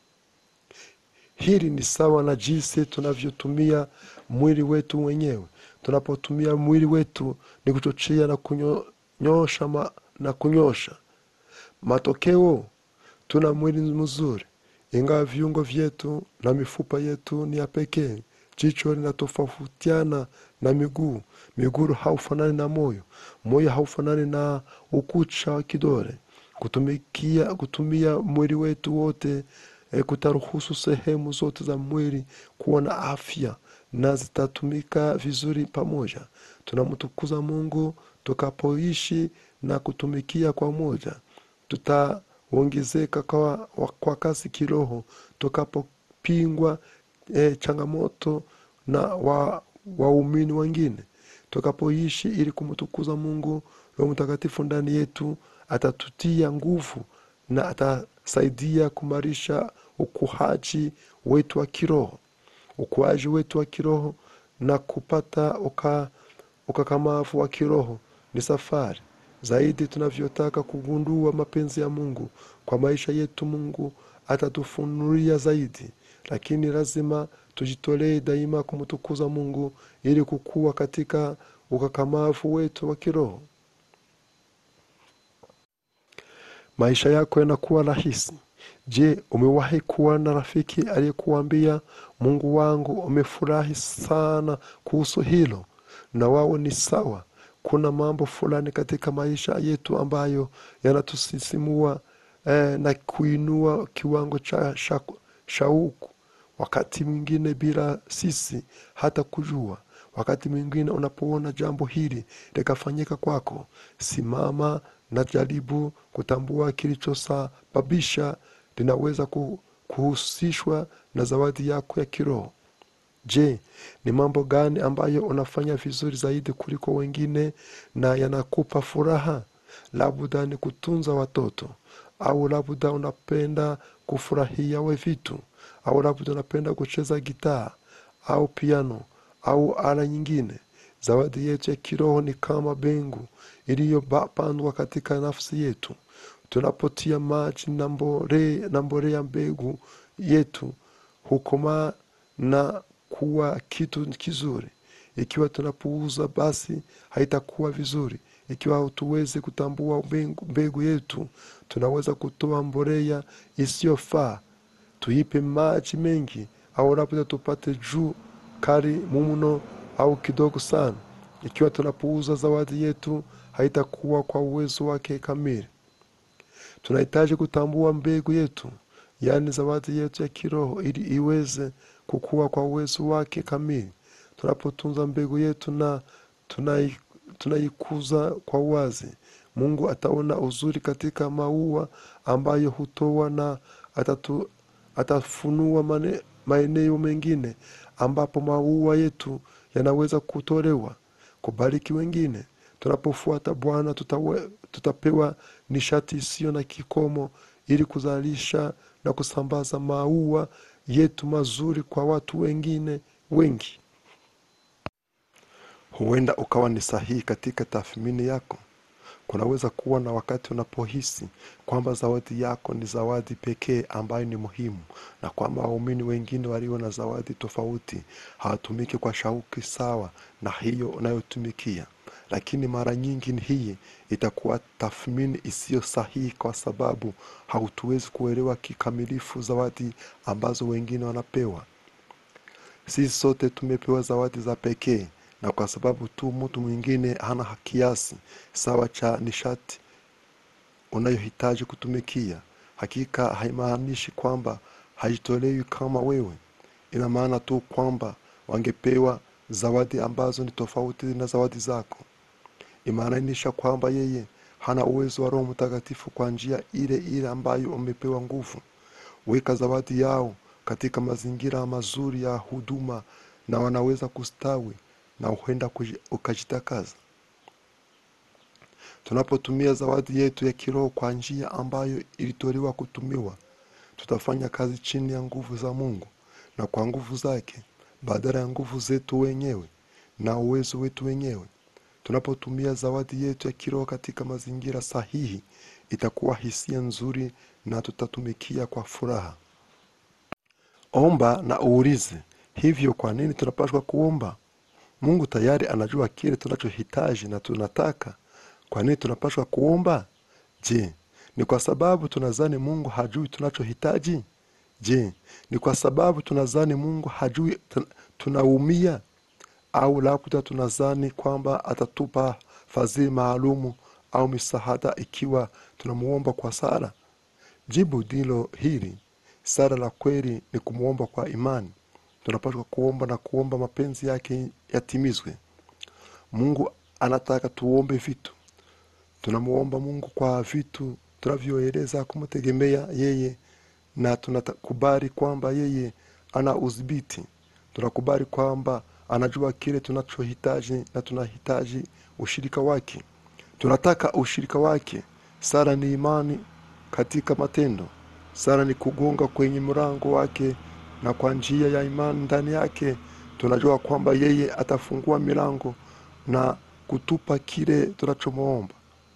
hili ni sawa na jinsi tunavyotumia mwili wetu wenyewe tunapotumia mwili wetu ni kuchochea na kunyosha ma, na kunyosha matokeo tuna mwili mzuri ingawa viungo vyetu na mifupa yetu ni ya pekee jicho linatofautiana na miguu miguu haufanani na moyo moyo haufanani na ukucha wa kidole kutumikia kutumia mwili wetu wote e, kutaruhusu sehemu zote za mwili kuwa na afya na zitatumika vizuri pamoja tunamtukuza mungu tukapoishi na kutumikia kwa moja tutaongezeka kwa, kwa kasi kiroho tukapopingwa e, changamoto na waumini wa wengine tukapoishi ili kumtukuza mungu roho mtakatifu ndani yetu atatutia nguvu na atasaidia kumarisha ukuaji wetu wa kiroho ukuaji wetu wa kiroho na kupata uka, ukakamavu wa kiroho ni safari zaidi tunavyotaka kugundua mapenzi ya mungu kwa maisha yetu mungu atatufunulia zaidi lakini lazima tujitolee daima kumtukuza mungu ili kukua katika ukakamavu wetu wa kiroho maisha yako yanakuwa rahisi je umewahi kuwa na rafiki aliyekuambia mungu wangu umefurahi sana kuhusu hilo na wao ni sawa kuna mambo fulani katika maisha yetu ambayo yanatusisimua eh, na kuinua kiwango cha shauku sha wakati mwingine bila sisi hata kujua wakati mwingine unapoona jambo hili likafanyika kwako simama na jaribu kutambua kilichosababisha linaweza kuhusishwa na zawadi yako ya kiroho je ni mambo gani ambayo unafanya vizuri zaidi kuliko wengine na yanakupa furaha labda ni kutunza watoto au labda unapenda kufurahia we vitu au labda unapenda kucheza gitaa au piano au ala nyingine zawadi yetu ya kiroho ni kama bengu iliyopandwa katika nafsi yetu tunapotia maji na mbore- na mbolea mbegu yetu hukomaa na kuwa kitu kizuri ikiwa tunapuuza basi haitakuwa vizuri ikiwa hatuwezi kutambua mbegu, mbegu yetu tunaweza kutoa mbolea isiyofaa tuipe maji mengi au labda tupate juu kali mumno au kidogo sana ikiwa tunapuuza zawadi yetu haitakuwa kwa uwezo wake kamili tunahitaji kutambua mbegu yetu yaani zawadi yetu ya kiroho ili iweze kukua kwa uwezo wake kamili tunapotunza mbegu yetu na tunai- tunaikuza kwa uwazi mungu ataona uzuri katika maua ambayo hutoa na atatu, atafunua mane- maeneo mengine ambapo maua yetu yanaweza kutolewa kubariki wengine tunapofuata bwana tutawe- tutapewa nishati isiyo na kikomo ili kuzalisha na kusambaza maua yetu mazuri kwa watu wengine wengi huenda ukawa ni sahihi katika tathmini yako kunaweza kuwa na wakati unapohisi kwamba zawadi yako ni zawadi pekee ambayo ni muhimu na kwamba waumini wengine walio na zawadi tofauti hawatumiki kwa shauki sawa na hiyo unayotumikia lakini mara nyingi ni hii itakuwa tathmini isiyo sahihi kwa sababu hautuwezi kuelewa kikamilifu zawadi ambazo wengine wanapewa sisi sote tumepewa zawadi za pekee na kwa sababu tu mtu mwingine hana kiasi sawa cha nishati unayohitaji kutumikia hakika haimaanishi kwamba haitolewi kama wewe ina maana tu kwamba wangepewa zawadi ambazo ni tofauti na zawadi zako imaanisha kwamba yeye hana uwezo wa roho mtakatifu kwa njia ile ile ambayo umepewa nguvu weka zawadi yao katika mazingira mazuri ya huduma na wanaweza kustawi na huenda kuji- ukajitakaza tunapotumia zawadi yetu ya kiroho kwa njia ambayo ilitolewa kutumiwa tutafanya kazi chini ya nguvu za mungu na kwa nguvu zake badala ya nguvu zetu wenyewe na uwezo wetu wenyewe tunapotumia zawadi yetu ya kiroho katika mazingira sahihi itakuwa hisia nzuri na tutatumikia kwa furaha omba na uulize hivyo kwa nini tunapaswa kuomba mungu tayari anajua kile tunachohitaji na tunataka kwa nini tunapaswa kuomba je ni kwa sababu tunazani mungu hajui tunachohitaji je ni kwa sababu tunazani mungu hajui tun- tunaumia au labda tunazani kwamba atatupa fadhili maalumu au misaada ikiwa tunamuomba kwa sala jibu ndilo hili sala la kweli ni kumwomba kwa imani tunapaswa kuomba na kuomba mapenzi yake yatimizwe mungu anataka tuombe vitu tunamuomba mungu kwa vitu tunavyoeleza kumtegemea yeye na tunakubali kwamba yeye ana udhibiti tunakubali kwamba anajua kile tunachohitaji na tunahitaji ushirika wake tunataka ushirika wake sara ni imani katika matendo sara ni kugonga kwenye mlango wake na kwa njia ya imani ndani yake tunajua kwamba yeye atafungua milango na kutupa kile tunachomwomba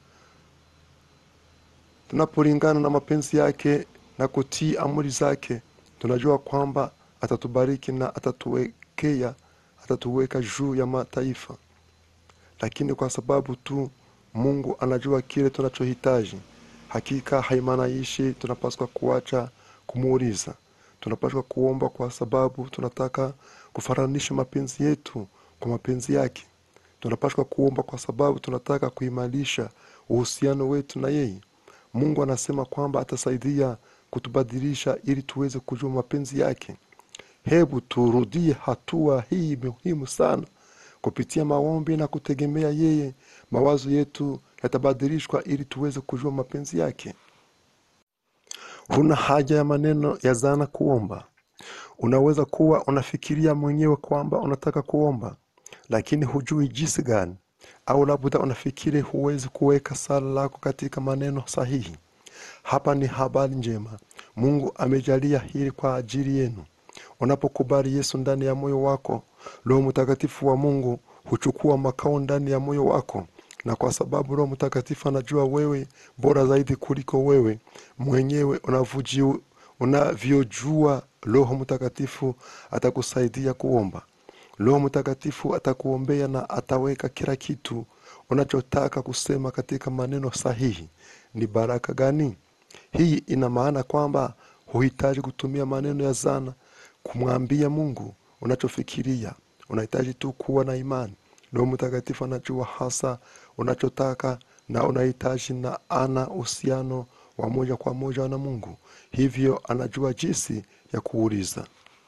tunapolingana na mapenzi yake na kutii amri zake tunajua kwamba atatubariki na atatuwekea atatuweka juu ya mataifa lakini kwa sababu tu mungu anajua kile tunachohitaji hakika haimaanishi tunapaswa kuacha kumuuliza tunapaswa kuomba kwa sababu tunataka kufananisha mapenzi yetu kwa mapenzi yake tunapaswa kuomba kwa sababu tunataka kuimarisha uhusiano wetu na yeye mungu anasema kwamba atasaidia kutubadilisha ili tuweze kujua mapenzi yake hebu turudie hatua hii muhimu sana kupitia maombi na kutegemea yeye mawazo yetu yatabadilishwa ili tuweze kujua mapenzi yake huna haja ya maneno ya zana kuomba unaweza kuwa unafikiria mwenyewe kwamba unataka kuomba lakini hujui jinsi gani au labda unafikiri huwezi kuweka sala lako katika maneno sahihi hapa ni habari njema mungu amejalia hili kwa ajili yenu unapokubali yesu ndani ya moyo wako roho mtakatifu wa mungu huchukua makao ndani ya moyo wako na kwa sababu roho mtakatifu anajua wewe bora zaidi kuliko wewe mwenyewe unavuji- unavyojua roho mtakatifu atakusaidia kuomba roho mtakatifu atakuombea na ataweka kila kitu unachotaka kusema katika maneno sahihi ni baraka gani hii ina maana kwamba huhitaji kutumia maneno ya zana kumwambia mungu unachofikiria unahitaji tu kuwa na imani roho mtakatifu anajua hasa unachotaka na unahitaji na ana uhusiano wa moja kwa moja na mungu hivyo anajua jinsi ya kuuliza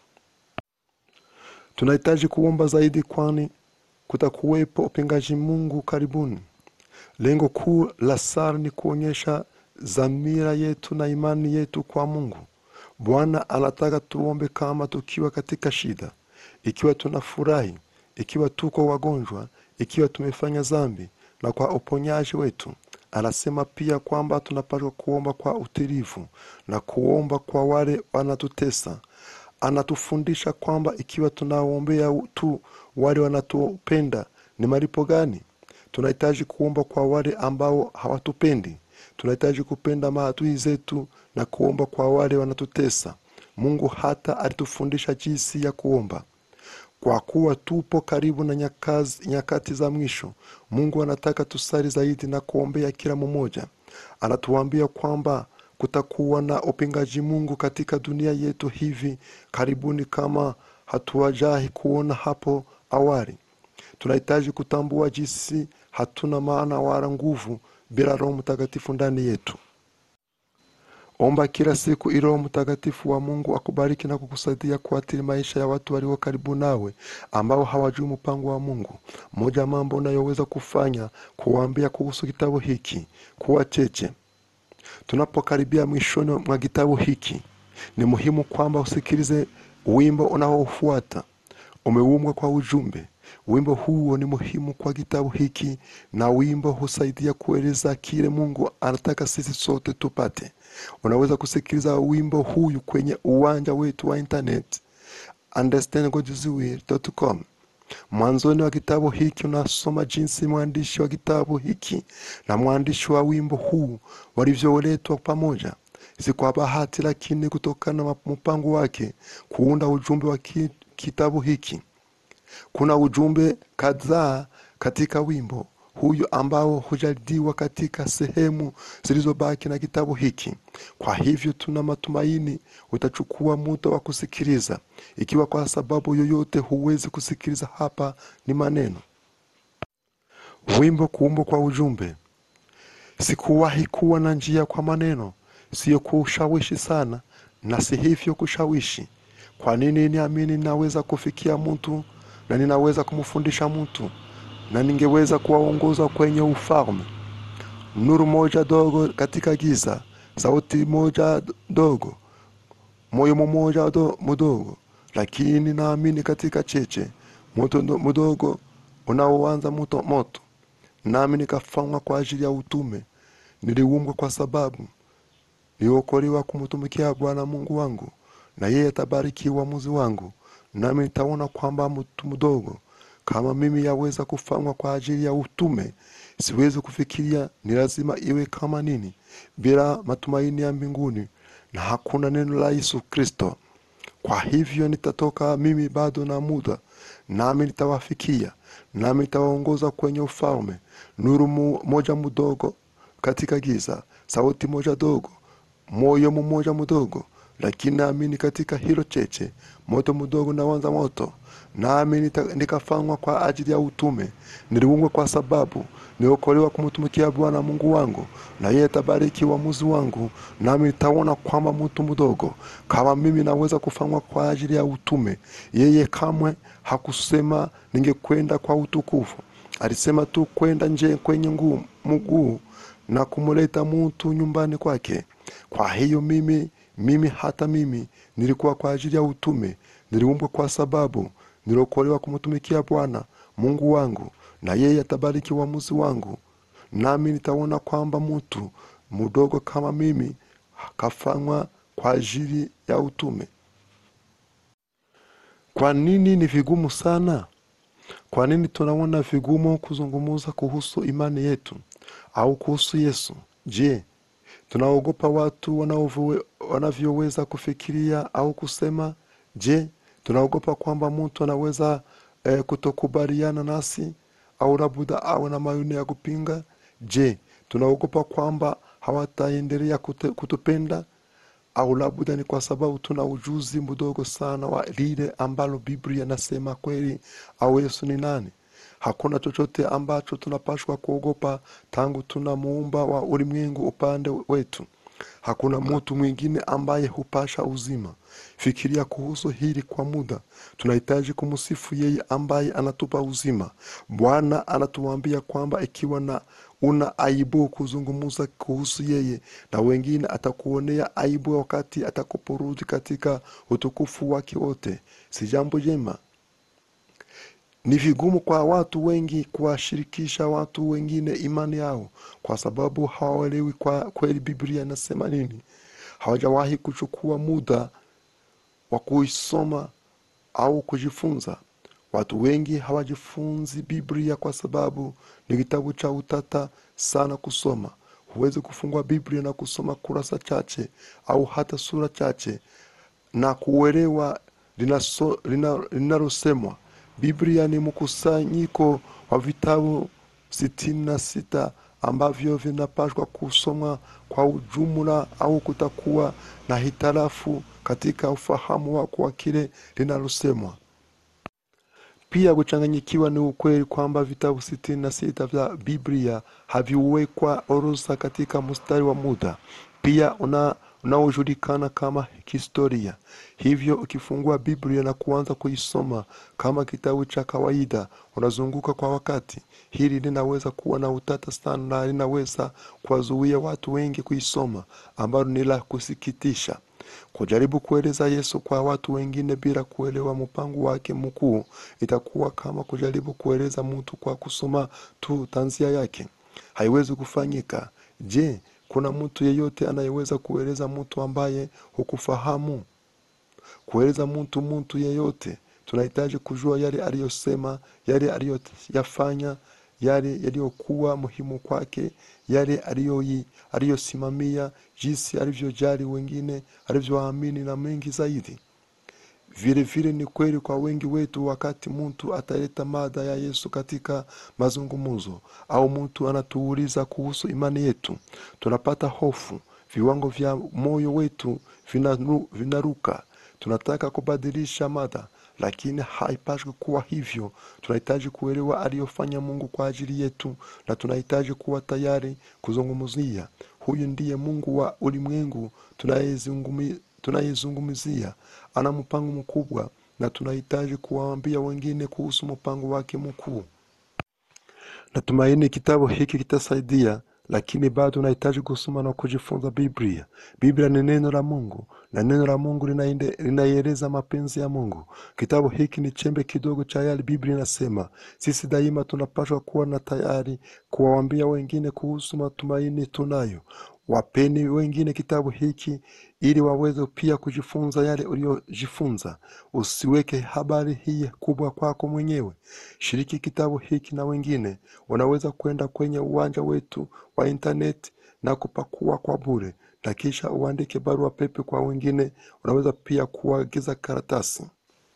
tunahitaji kuomba zaidi kwani kutakuwepo upingaji mungu karibuni lengo kuu la sara ni kuonyesha dhamira yetu na imani yetu kwa mungu bwana anataka tuombe kama tukiwa katika shida ikiwa tunafurahi ikiwa tuko wagonjwa ikiwa tumefanya dhambi na kwa uponyaji wetu anasema pia kwamba tunapaswa kuomba kwa utilivu na kuomba kwa wale wanatutesa anatufundisha kwamba ikiwa tunaombea tu wale wanatupenda ni malipo gani tunahitaji kuomba kwa wale ambao hawatupendi tunahitaji kupenda maadui zetu na kuomba kwa wale wanatutesa mungu hata alitufundisha jinsi ya kuomba kwa kuwa tupo karibu na nyakazi, nyakati za mwisho mungu anataka tusali zaidi na kuombea kila mmoja anatuambia kwamba kutakuwa na upingaji mungu katika dunia yetu hivi karibuni kama hatuwajahi kuona hapo awali tunahitaji kutambua jinsi hatuna maana wala nguvu bila roho mtakatifu ndani yetu omba kila siku ili roho mtakatifu wa mungu akubariki na kukusaidia kuathiri maisha ya watu walio karibu nawe ambao hawajui mpango wa mungu moja ya mambo unayoweza kufanya kuwaambia kuhusu kitabu hiki kuwa cheche tunapokaribia mwishoni mwa kitabu hiki ni muhimu kwamba usikilize wimbo unaofuata umeumbwa kwa ujumbe wimbo huo ni muhimu kwa kitabu hiki na wimbo husaidia kueleza kile mungu anataka sisi sote tupate unaweza kusikiliza wimbo huyu kwenye uwanja wetu wa internet understandgodswill.com mwanzoni wa kitabu hiki unasoma jinsi mwandishi wa kitabu hiki na mwandishi wa wimbo huu walivyoletwa pamoja si kwa bahati lakini kutokana na mpango wake kuunda ujumbe wa ki, kitabu hiki kuna ujumbe kadhaa katika wimbo huyu ambao hujadiwa katika sehemu zilizobaki na kitabu hiki kwa hivyo tuna matumaini utachukua muda wa kusikiliza ikiwa kwa sababu yoyote huwezi kusikiliza hapa ni maneno wimbo kuumbwa kwa ujumbe sikuwahi kuwa na njia kwa maneno siyo kushawishi sana na si hivyo kushawishi kwa nini niamini ninaweza kufikia mtu na ninaweza kumfundisha mtu na ningeweza kuwaongoza kwenye ufalme nuru moja dogo katika giza sauti moja dogo moyo mmoja do- mdogo lakini naamini katika cheche moto ndo- mdogo unaoanza moto moto nami nikafanywa kwa ajili ya utume niliumbwa kwa sababu niliokolewa kumtumikia bwana mungu wangu na yeye atabariki uamuzi wangu nami nitaona kwamba mtu mdogo kama mimi yaweza kufanywa kwa ajili ya utume siwezi kufikiria ni lazima iwe kama nini bila matumaini ya mbinguni na hakuna neno la yesu kristo kwa hivyo nitatoka mimi bado na muda nami nitawafikia nami nitawaongoza kwenye ufalme nuru mu, moja mdogo katika giza sauti moja dogo moyo mmoja mdogo lakini naamini katika hilo cheche moto mdogo nawanza moto nami nita- nikafanywa kwa ajili ya utume niliungwa kwa sababu niokolewa kumtumikia bwana mungu wangu na yeye atabariki uamuzi wangu nami nitaona kwamba mtu mdogo kama mimi naweza kufanywa kwa ajili ya utume yeye kamwe hakusema ningekwenda kwa utukufu alisema tu kwenda nje kwenye nguu mguu na kumleta mtu nyumbani kwake kwa hiyo mimi mimi hata mimi nilikuwa kwa ajili ya utume niliumbwa kwa sababu niliokolewa kumtumikia bwana mungu wangu na yeye atabariki uamuzi wangu nami nitaona kwamba mtu mdogo kama mimi kafanywa kwa ajili ya utume. Kwa nini ni vigumu sana? Kwa nini tunaona vigumu kuzungumza kuhusu imani yetu au kuhusu Yesu? Je, tunaogopa watu wanaovu- wanavyoweza kufikiria au kusema? Je, tunaogopa kwamba mtu anaweza eh, kutokubaliana nasi au labda awe na maoni ya kupinga? Je, tunaogopa kwamba hawataendelea kute- kutupenda au labda ni kwa sababu tuna ujuzi mdogo sana wa lile ambalo Biblia inasema kweli au Yesu ni nani. Hakuna chochote ambacho tunapashwa kuogopa tangu tuna muumba wa ulimwengu upande wetu. Hakuna mtu mwingine ambaye hupasha uzima. Fikiria kuhusu hili kwa muda. Tunahitaji kumsifu yeye ambaye anatupa uzima. Bwana anatuambia kwamba ikiwa na una aibu kuzungumza kuhusu yeye na wengine, atakuonea aibu wakati atakaporudi katika utukufu wake wote. Si jambo jema? Ni vigumu kwa watu wengi kuwashirikisha watu wengine imani yao kwa sababu hawaelewi kwa kweli Biblia inasema nini. Hawajawahi kuchukua muda wa kuisoma au kujifunza. Watu wengi hawajifunzi Biblia kwa sababu ni kitabu cha utata sana kusoma. Huwezi kufungua Biblia na kusoma kurasa chache au hata sura chache na kuelewa linaso- lina- linalosemwa. Biblia ni mkusanyiko wa vitabu sitini na sita ambavyo vinapaswa kusomwa kwa ujumla au kutakuwa na hitilafu katika ufahamu wako wa kile linalosemwa. Pia kuchanganyikiwa ni ukweli kwamba vitabu sitini na sita vya Biblia haviwekwa orodha katika mstari wa muda pia una unaojulikana kama historia. Hivyo ukifungua Biblia na kuanza kuisoma kama kitabu cha kawaida, unazunguka kwa wakati. Hili linaweza kuwa na utata sana na linaweza kuwazuia watu wengi kuisoma, ambalo ni la kusikitisha. Kujaribu kueleza Yesu kwa watu wengine bila kuelewa mpango wake mkuu itakuwa kama kujaribu kueleza mtu kwa kusoma tu tanzia yake. Haiwezi kufanyika. Je, kuna mtu yeyote anayeweza kueleza mtu ambaye hukufahamu? Kueleza mtu mtu yeyote, tunahitaji kujua yale aliyosema, yale aliyoyafanya, yale yaliyokuwa muhimu kwake, yale aliyoi- aliyosimamia, jinsi alivyojali wengine, alivyoamini na mengi zaidi. Vile vile ni kweli kwa wengi wetu, wakati mtu ataleta mada ya Yesu katika mazungumzo au mtu anatuuliza kuhusu imani yetu, tunapata hofu, viwango vya moyo wetu vinanu- vinaruka. Tunataka kubadilisha mada, lakini haipaswi kuwa hivyo. Tunahitaji kuelewa aliyofanya Mungu kwa ajili yetu, na tunahitaji kuwa tayari kuzungumzia. Huyu ndiye Mungu wa ulimwengu tunayezungumi- tunayezungumzia. Ana mpango mkubwa, na tunahitaji kuwaambia wengine kuhusu mpango wake mkuu. Natumaini kitabu hiki kitasaidia, lakini bado unahitaji kusoma na kujifunza Biblia. Biblia ni neno la Mungu na neno la Mungu linaende- linaieleza mapenzi ya Mungu. Kitabu hiki ni chembe kidogo cha yale Biblia inasema. Sisi daima tunapaswa kuwa na tayari kuwaambia wengine kuhusu matumaini tunayo. Wapeni wengine kitabu hiki ili waweze pia kujifunza yale uliyojifunza. Usiweke habari hii kubwa kwako mwenyewe. Shiriki kitabu hiki na wengine. Unaweza kwenda kwenye uwanja wetu wa intaneti na kupakua kwa bure, na kisha uandike barua pepe kwa wengine. Unaweza pia kuagiza karatasi.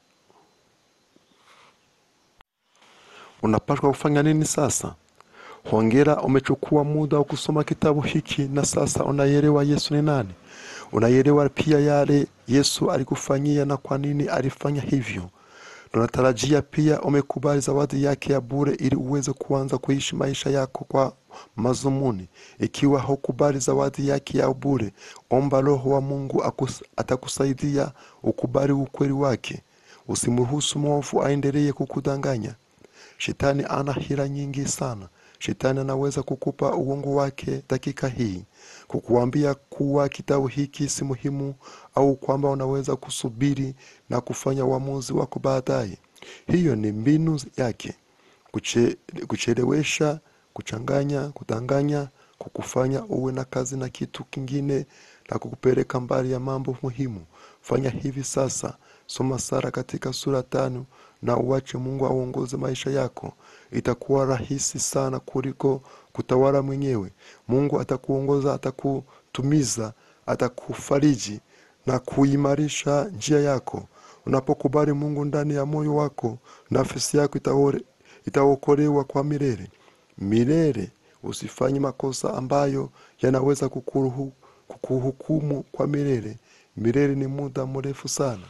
Unapaswa kufanya nini sasa? Hongera, umechukua muda wa kusoma kitabu hiki na sasa unaielewa Yesu ni nani. Unaielewa pia yale Yesu alikufanyia na kwa nini alifanya hivyo. Tunatarajia pia umekubali zawadi yake ya bure ili uweze kuanza kuishi maisha yako kwa mazumuni. Ikiwa hukubali zawadi yake ya bure, omba Roho wa Mungu akus, atakusaidia ukubali ukweli wake. Usimruhusu mwovu aendelee kukudanganya. Shetani ana hila nyingi sana. Shetani anaweza kukupa uongo wake dakika hii, kukuambia kuwa kitabu hiki si muhimu, au kwamba unaweza kusubiri na kufanya uamuzi wako baadaye. Hiyo ni mbinu yake, kuche, kuchelewesha, kuchanganya, kudanganya, kukufanya uwe na kazi na kitu kingine na kukupeleka mbali ya mambo muhimu fanya hivi sasa soma sara katika sura tano na uache mungu aongoze maisha yako itakuwa rahisi sana kuliko kutawala mwenyewe mungu atakuongoza atakutumiza atakufariji na kuimarisha njia yako unapokubali mungu ndani ya moyo wako nafsi yako itaore- itaokolewa kwa milele milele usifanye makosa ambayo yanaweza kukuruhu, kukuhukumu kwa milele milele ni muda mrefu sana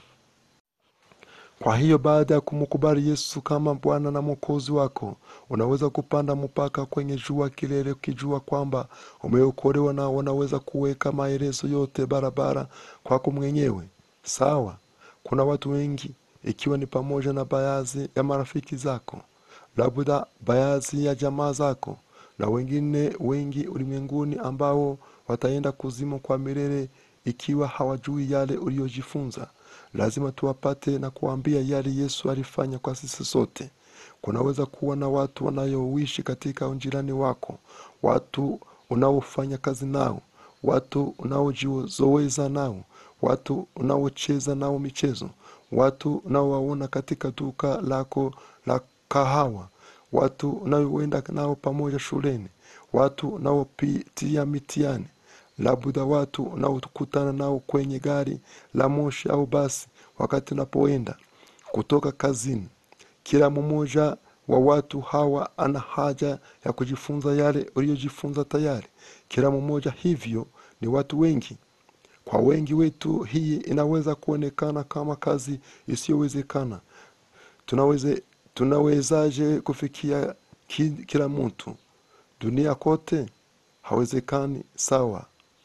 kwa hiyo baada ya kumkubali yesu kama bwana na mwokozi wako unaweza kupanda mpaka kwenye jua kilele ukijua kwamba umeokolewa na unaweza kuweka maelezo yote barabara kwako mwenyewe sawa kuna watu wengi ikiwa ni pamoja na baadhi ya marafiki zako labda baadhi ya jamaa zako na wengine wengi ulimwenguni ambao wataenda kuzimu kwa milele ikiwa hawajui yale uliyojifunza lazima tuwapate na kuambia yale yesu alifanya kwa sisi sote kunaweza kuwa na watu wanayoishi katika ujirani wako watu unaofanya kazi nao watu unaojizoeza nao watu unaocheza nao michezo watu unaowaona katika duka lako la kahawa watu unaoenda nao pamoja shuleni watu unaopitia mitihani labda watu unaokutana nao kwenye gari la moshi au basi wakati unapoenda kutoka kazini kila mmoja wa watu hawa ana haja ya kujifunza yale uliyojifunza tayari kila mmoja hivyo ni watu wengi kwa wengi wetu hii inaweza kuonekana kama kazi isiyowezekana tunaweze tunawezaje kufikia ki, kila mtu dunia kote hawezekani sawa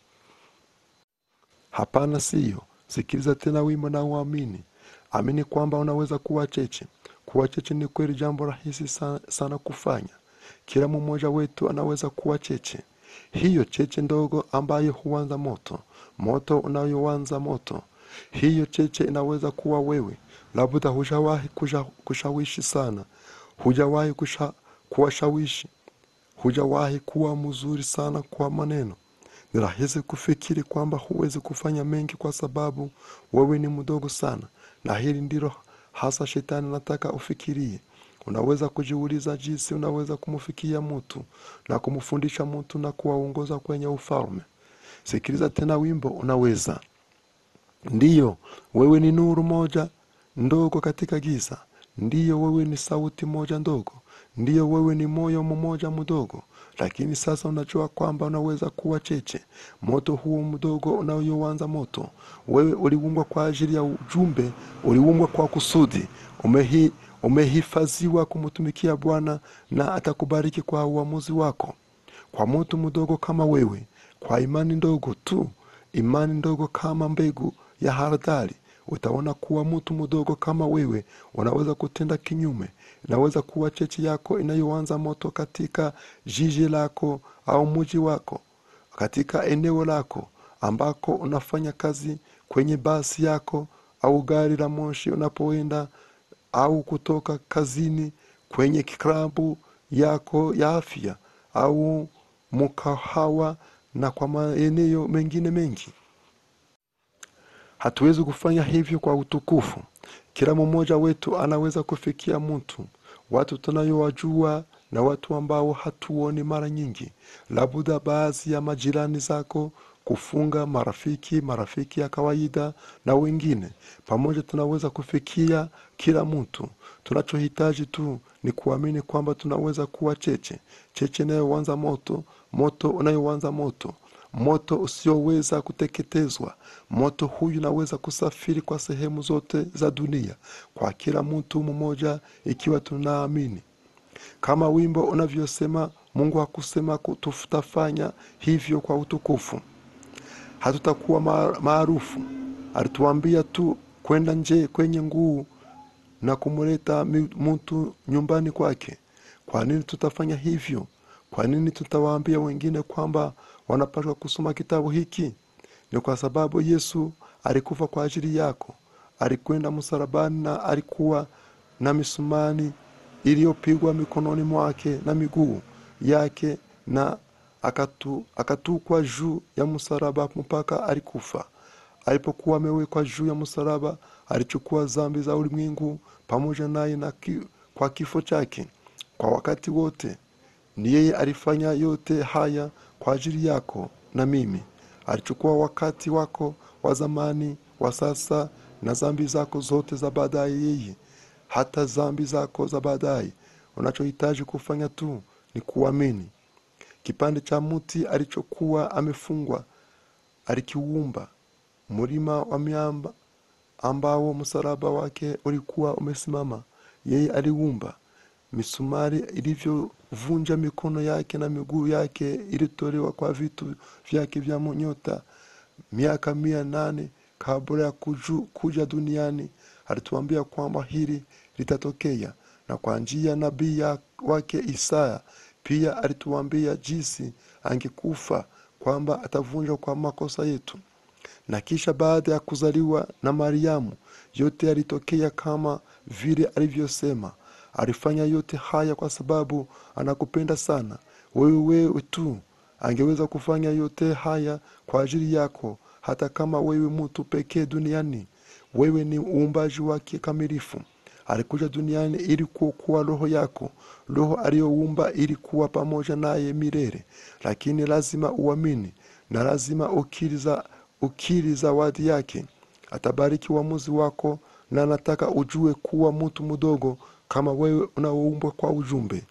hapana siyo sikiliza tena wimbo na uamini amini kwamba unaweza kuwa cheche kuwa cheche ni kweli jambo rahisi sana, sana kufanya kila mmoja wetu anaweza kuwa cheche hiyo cheche ndogo ambayo huanza moto moto unayoanza moto hiyo cheche inaweza kuwa wewe labda hujawahi kusha, kushawishi sana hujawahi kusha, kuwashawishi hujawahi kuwa mzuri sana kwa maneno ni rahisi kufikiri kwamba huwezi kufanya mengi kwa sababu wewe ni mdogo sana na hili ndilo hasa shetani anataka ufikirie unaweza kujiuliza jinsi unaweza kumfikia mtu na kumfundisha mtu na kuwaongoza kwenye ufalme sikiliza tena wimbo unaweza ndiyo wewe ni nuru moja ndogo katika giza ndiyo wewe ni sauti moja ndogo ndiyo wewe ni moyo mmoja mdogo lakini sasa unajua kwamba unaweza kuwa cheche moto huo mdogo unayoanza moto wewe uliumbwa kwa ajili ya ujumbe uliumbwa kwa kusudi umehi umehifadhiwa kumtumikia bwana na atakubariki kwa uamuzi wako kwa mtu mdogo kama wewe kwa imani ndogo tu imani ndogo kama mbegu ya haradali utaona kuwa mtu mdogo kama wewe unaweza kutenda kinyume inaweza kuwa cheche yako inayoanza moto katika jiji lako au mji wako katika eneo lako ambako unafanya kazi kwenye basi yako au gari la moshi unapoenda au kutoka kazini kwenye klabu yako ya afya au mkahawa na kwa maeneo mengine mengi hatuwezi kufanya hivyo kwa utukufu kila mmoja wetu anaweza kufikia mtu watu tunayowajua na watu ambao hatuoni mara nyingi labda baadhi ya majirani zako kufunga marafiki marafiki ya kawaida na wengine pamoja tunaweza kufikia kila mtu tunachohitaji tu ni kuamini kwamba tunaweza kuwa cheche cheche inayoanza moto moto unayoanza moto moto usioweza kuteketezwa moto huyu unaweza kusafiri kwa sehemu zote za dunia kwa kila mtu mmoja ikiwa tunaamini kama wimbo unavyosema mungu hakusema ku- tutafanya hivyo kwa utukufu hatutakuwa ma- maarufu alituambia tu kwenda nje kwenye nguu na kumleta mi- mtu nyumbani kwake kwa nini tutafanya hivyo kwa nini tutawaambia wengine kwamba wanapaswa kusoma kitabu hiki ni kwa sababu yesu alikufa kwa ajili yako alikwenda msalabani na alikuwa na misumani iliyopigwa mikononi mwake na miguu yake na akatu, akatukwa juu ya msalaba mpaka alikufa. Alipokuwa amewekwa juu ya msalaba, alichukua dhambi za ulimwengu pamoja naye na ki, kwa kifo chake kwa wakati wote. Ni yeye alifanya yote haya kwa ajili yako na mimi. Alichukua wakati wako wa zamani, wa sasa na dhambi zako zote za baadaye, yeye hata dhambi zako za baadaye. Unachohitaji kufanya tu ni kuamini. Kipande cha mti alichokuwa amefungwa alikiumba, mlima wa miamba ambao msalaba wake ulikuwa umesimama, yeye aliumba. Misumari ilivyovunja mikono yake na miguu yake ilitolewa kwa vitu vyake vya nyota. Miaka mia nane kabla ya kuju, kuja duniani alituambia kwamba hili litatokea, na kwa njia ya nabii ya- wake Isaya pia alituambia jinsi angekufa, kwamba atavunjwa kwa makosa yetu na kisha baada ya kuzaliwa na Mariamu, yote yalitokea kama vile alivyosema. Alifanya yote haya kwa sababu anakupenda sana wewe. Wewe tu angeweza kufanya yote haya kwa ajili yako, hata kama wewe mtu pekee duniani. Wewe ni uumbaji wake kamilifu. Alikuja duniani ili kuokoa roho yako. Roho aliyoumba ili kuwa pamoja naye milele, lakini lazima uamini na lazima ukiri za ukiri zawadi yake. Atabariki uamuzi wako, na anataka ujue kuwa mtu mdogo kama wewe unaoumbwa kwa ujumbe.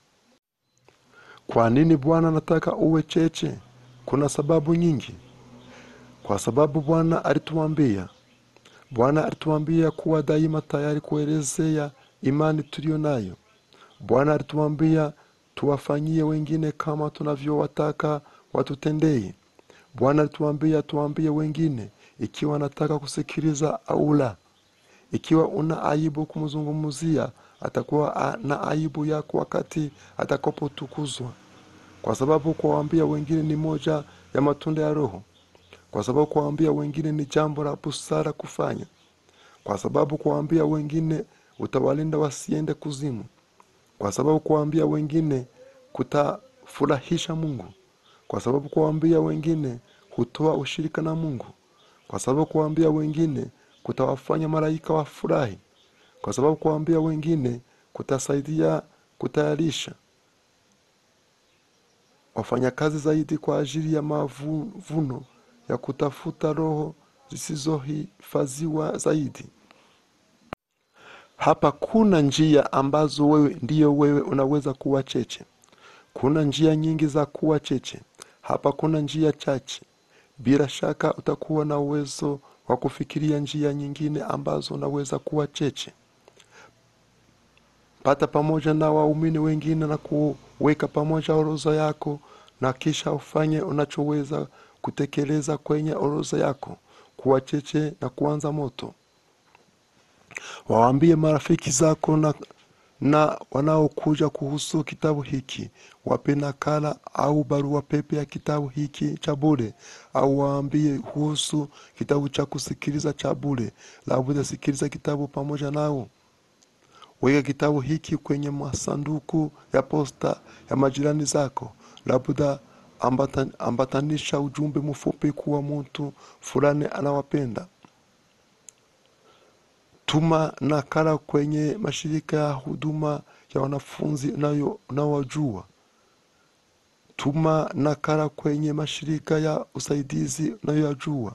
Kwa nini Bwana anataka uwe cheche? Kuna sababu nyingi. Kwa sababu Bwana alituambia, Bwana alituambia kuwa daima tayari kuelezea imani tuliyo nayo. Bwana alituambia tuwafanyie wengine kama tunavyowataka watutendee. Bwana alituambia tuambie wengine ikiwa anataka kusikiliza au la. Ikiwa una aibu kumzungumzia, atakuwa a- na aibu yako wakati atakapotukuzwa, kwa sababu kuwaambia wengine ni moja ya matunda ya Roho, kwa sababu kuwaambia wengine ni jambo la busara kufanya, kwa sababu kuwaambia wengine utawalinda wasiende kuzimu, kwa sababu kuwaambia wengine kutafurahisha Mungu, kwa sababu kuwaambia wengine hutoa ushirika na Mungu, kwa sababu kuwaambia wengine kutawafanya malaika wafurahi, kwa sababu kuwaambia wengine kutasaidia kutayarisha wafanyakazi zaidi kwa ajili ya mavuno ya kutafuta roho zisizohifadhiwa zaidi. Hapa kuna njia ambazo wewe ndiyo wewe unaweza kuwa cheche. Kuna njia nyingi za kuwa cheche. Hapa kuna njia chache. Bila shaka utakuwa na uwezo wa kufikiria njia nyingine ambazo unaweza kuwa cheche. Pata pamoja na waumini wengine na kuweka pamoja orodha yako, na kisha ufanye unachoweza kutekeleza kwenye orodha yako, kuwa cheche na kuanza moto. Waambie marafiki zako na, na wanaokuja kuhusu kitabu hiki, wape nakala au barua pepe ya kitabu hiki cha bure, au waambie kuhusu kitabu cha kusikiliza cha bure, labda sikiliza kitabu pamoja nao. Weka kitabu hiki kwenye masanduku ya posta ya majirani zako, labda ambatan, ambatanisha ujumbe mfupi kuwa mtu fulani anawapenda. Tuma nakala kwenye mashirika ya huduma ya wanafunzi unayo- unaowajua. Tuma nakala kwenye mashirika ya usaidizi unayoyajua.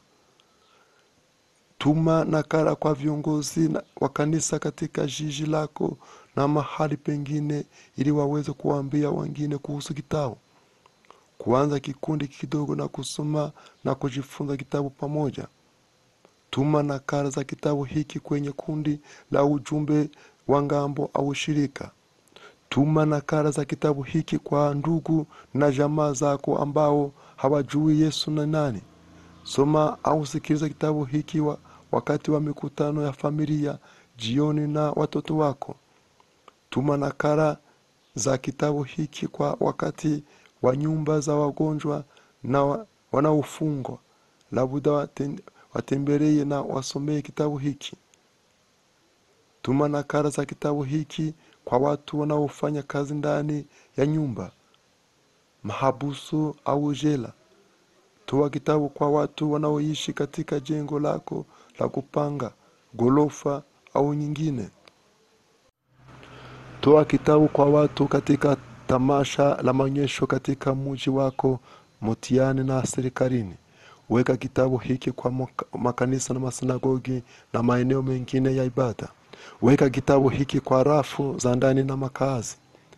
Tuma nakala kwa viongozi na- wa kanisa katika jiji lako na mahali pengine, ili waweze kuwaambia wengine kuhusu kitabu. Kuanza kikundi kidogo na kusoma na kujifunza kitabu pamoja. Tuma nakala za kitabu hiki kwenye kundi la ujumbe wa ngambo au shirika. Tuma nakala za kitabu hiki kwa ndugu na jamaa zako ambao hawajui Yesu ni nani. Soma au sikiliza kitabu hiki wa, wakati wa mikutano ya familia jioni na watoto wako. Tuma nakala za kitabu hiki kwa wakati wa nyumba za wagonjwa na wa- wanaofungwa, labda waten- watembelee na wasomee kitabu hiki. Tuma nakala za kitabu hiki kwa watu wanaofanya kazi ndani ya nyumba. mahabusu au jela. Toa kitabu kwa watu wanaoishi katika jengo lako la kupanga, gorofa au nyingine. Toa kitabu kwa watu katika tamasha la maonyesho katika mji wako, mtiani na serikalini. Weka kitabu hiki kwa maka- makanisa na masinagogi na maeneo mengine ya ibada. Weka kitabu hiki kwa rafu za ndani na makazi.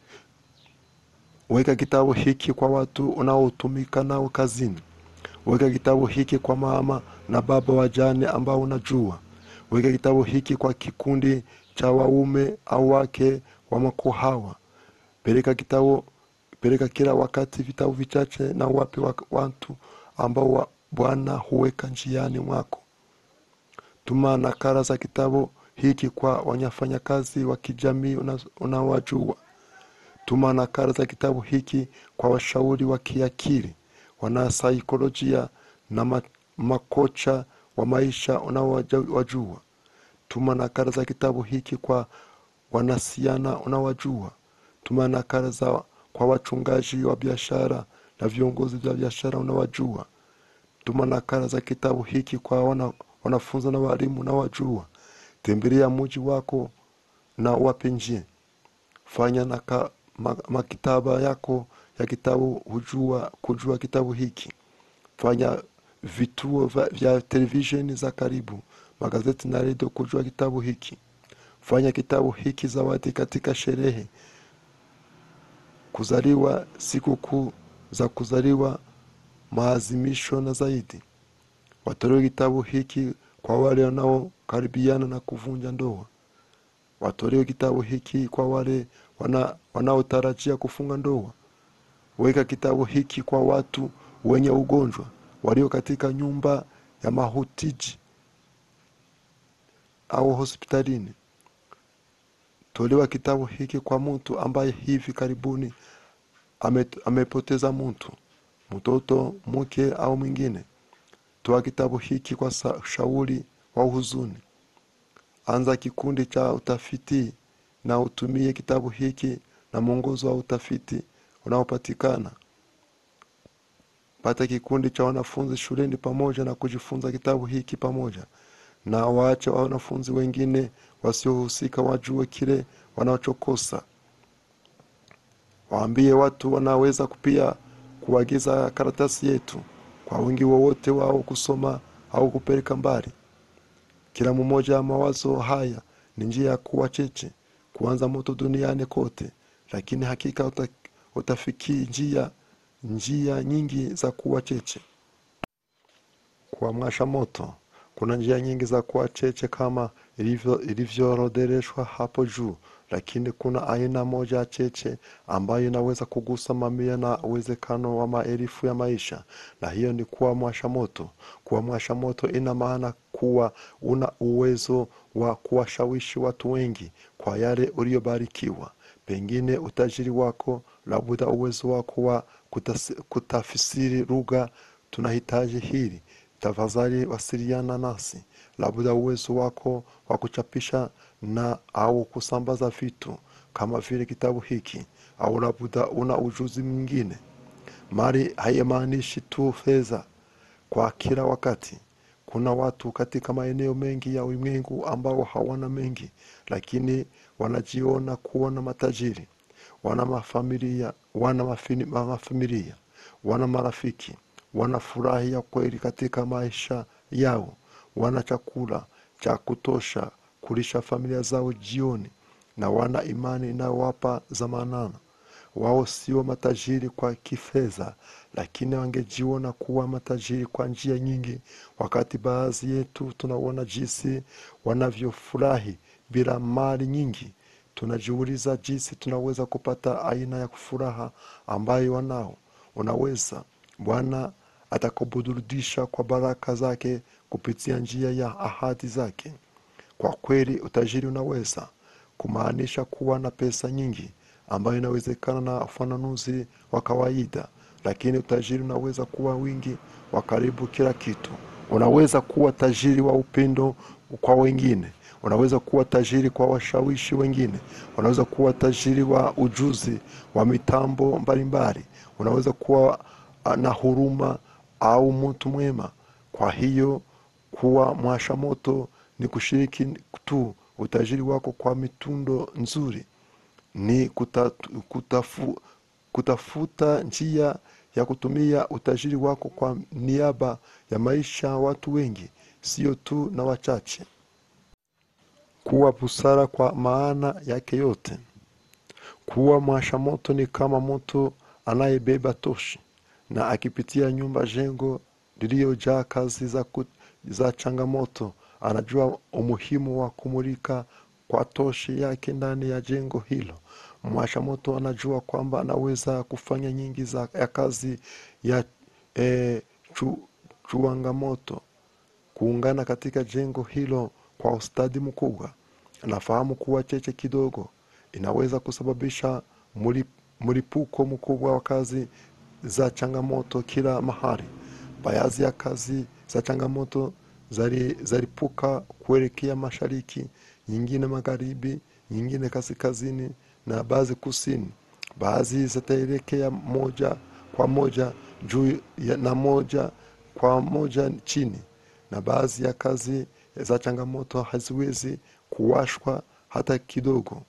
Weka kitabu hiki kwa watu unaotumika nao kazini. Weka kitabu hiki kwa mama na baba wajane ambao unajua. Weka kitabu hiki kwa kikundi cha waume au wake wa makohawa. Peleka kitabu, peleka kila wakati vitabu vichache na wape wa- watu ambao wa- Bwana huweka njiani mwako. Tuma nakala za kitabu hiki kwa wanyafanyakazi wa kijamii una- unaowajua. Tuma nakala za kitabu hiki kwa washauri wa kiakili, wanasaikolojia na ma, makocha wa maisha unaowajua. Tuma nakala za kitabu hiki kwa wanasiana unaowajua. Tuma nakala za kwa wachungaji wa biashara na viongozi vya biashara unaowajua. Tuma nakala za kitabu hiki kwa wana, wanafunzi na walimu unaowajua. Tembelea mji wako na wape njia fanya na ka, ma, maktaba yako ya kitabu hujua kujua kitabu hiki fanya vituo vya, vya televisheni za karibu magazeti na redio kujua kitabu hiki fanya kitabu hiki zawadi katika sherehe kuzaliwa sikukuu za kuzaliwa maazimisho na zaidi watolewe kitabu hiki kwa wale wanaokaribiana na kuvunja ndoa watolewe kitabu hiki kwa wale wana, wanaotarajia kufunga ndoa. Weka kitabu hiki kwa watu wenye ugonjwa walio katika nyumba ya mahutiji au hospitalini. Tolewa kitabu hiki kwa mtu ambaye hivi karibuni ame, amepoteza mtu, mtoto, mke au mwingine. Toa kitabu hiki kwa sa, shauri wa huzuni. Anza kikundi cha utafiti na utumie kitabu hiki na mwongozo wa utafiti unaopatikana. Pata kikundi cha wanafunzi shuleni pamoja na kujifunza kitabu hiki pamoja, na waache wanafunzi wengine wasiohusika wajue kile wanachokosa. Waambie watu wanaweza pia kuagiza karatasi yetu kwa wingi wowote wao kusoma au kupeleka mbali. Kila mmoja ya mawazo haya ni njia ya kuwa cheche, kuanza moto duniani kote, lakini hakika uta, utafikii njia njia nyingi za kuwa cheche. Kuamsha moto, kuna njia nyingi za kuwa cheche kama ilivyo- ilivyoorodheshwa hapo juu, lakini kuna aina moja ya cheche ambayo inaweza kugusa mamia na uwezekano wa maelfu ya maisha, na hiyo ni kuamsha moto. Kuamsha moto ina maana kuwa una uwezo wa kuwashawishi watu wengi kwa yale uliobarikiwa, pengine utajiri wako, labda uwezo wako wa kutas- kutafsiri lugha. Tunahitaji hili tafadhali wasiliana nasi, labda uwezo wako wa kuchapisha na au kusambaza vitu kama vile kitabu hiki, au labda una ujuzi mwingine. Mali haimaanishi tu fedha kwa kila wakati. Kuna watu katika maeneo mengi ya ulimwengu ambao hawana mengi, lakini wanajiona kuwa na matajiri. Wana mafamilia, wana mafini- mafamilia, wana marafiki, wana furaha ya kweli katika maisha yao, wana chakula cha kutosha kulisha familia zao jioni, na wana imani inayowapa zamanana. Wao sio matajiri kwa kifedha, lakini wangejiona kuwa matajiri kwa njia nyingi, wakati baadhi yetu tunaona jinsi wanavyofurahi bila mali nyingi. Tunajiuliza jinsi tunaweza kupata aina ya furaha ambayo wanao. Unaweza Bwana atakaburudisha kwa baraka zake kupitia njia ya ahadi zake. Kwa kweli utajiri unaweza kumaanisha kuwa na pesa nyingi ambayo inawezekana na ufananuzi wa kawaida, lakini utajiri unaweza kuwa wingi wa karibu kila kitu. Unaweza kuwa tajiri wa upendo kwa wengine, unaweza kuwa tajiri kwa washawishi wengine unaweza kuwa tajiri wa ujuzi wa mitambo mbalimbali unaweza kuwa ah, na huruma au mtu mwema kwa hiyo kuwa mwasha moto ni kushiriki tu utajiri wako kwa mitundo nzuri ni kuta, kutafu, kutafuta njia ya kutumia utajiri wako kwa niaba ya maisha ya watu wengi sio tu na wachache kuwa busara kwa maana yake yote kuwa mwasha moto ni kama moto anayebeba toshi na akipitia nyumba jengo liliyojaa kazi za, ku, za changamoto anajua umuhimu wa kumulika kwa toshi yake ndani ya jengo hilo mwasha moto anajua kwamba anaweza kufanya nyingi za ya kazi ya e, chu, chuangamoto kuungana katika jengo hilo kwa ustadi mkubwa anafahamu kuwa cheche kidogo inaweza kusababisha muli- mlipuko mkubwa wa kazi za changamoto kila mahali baadhi ya kazi za changamoto zali- zalipuka kuelekea mashariki nyingine magharibi nyingine kaskazini na baadhi kusini baadhi zitaelekea moja kwa moja juu ya- na moja kwa moja chini na baadhi ya kazi za changamoto haziwezi kuwashwa hata kidogo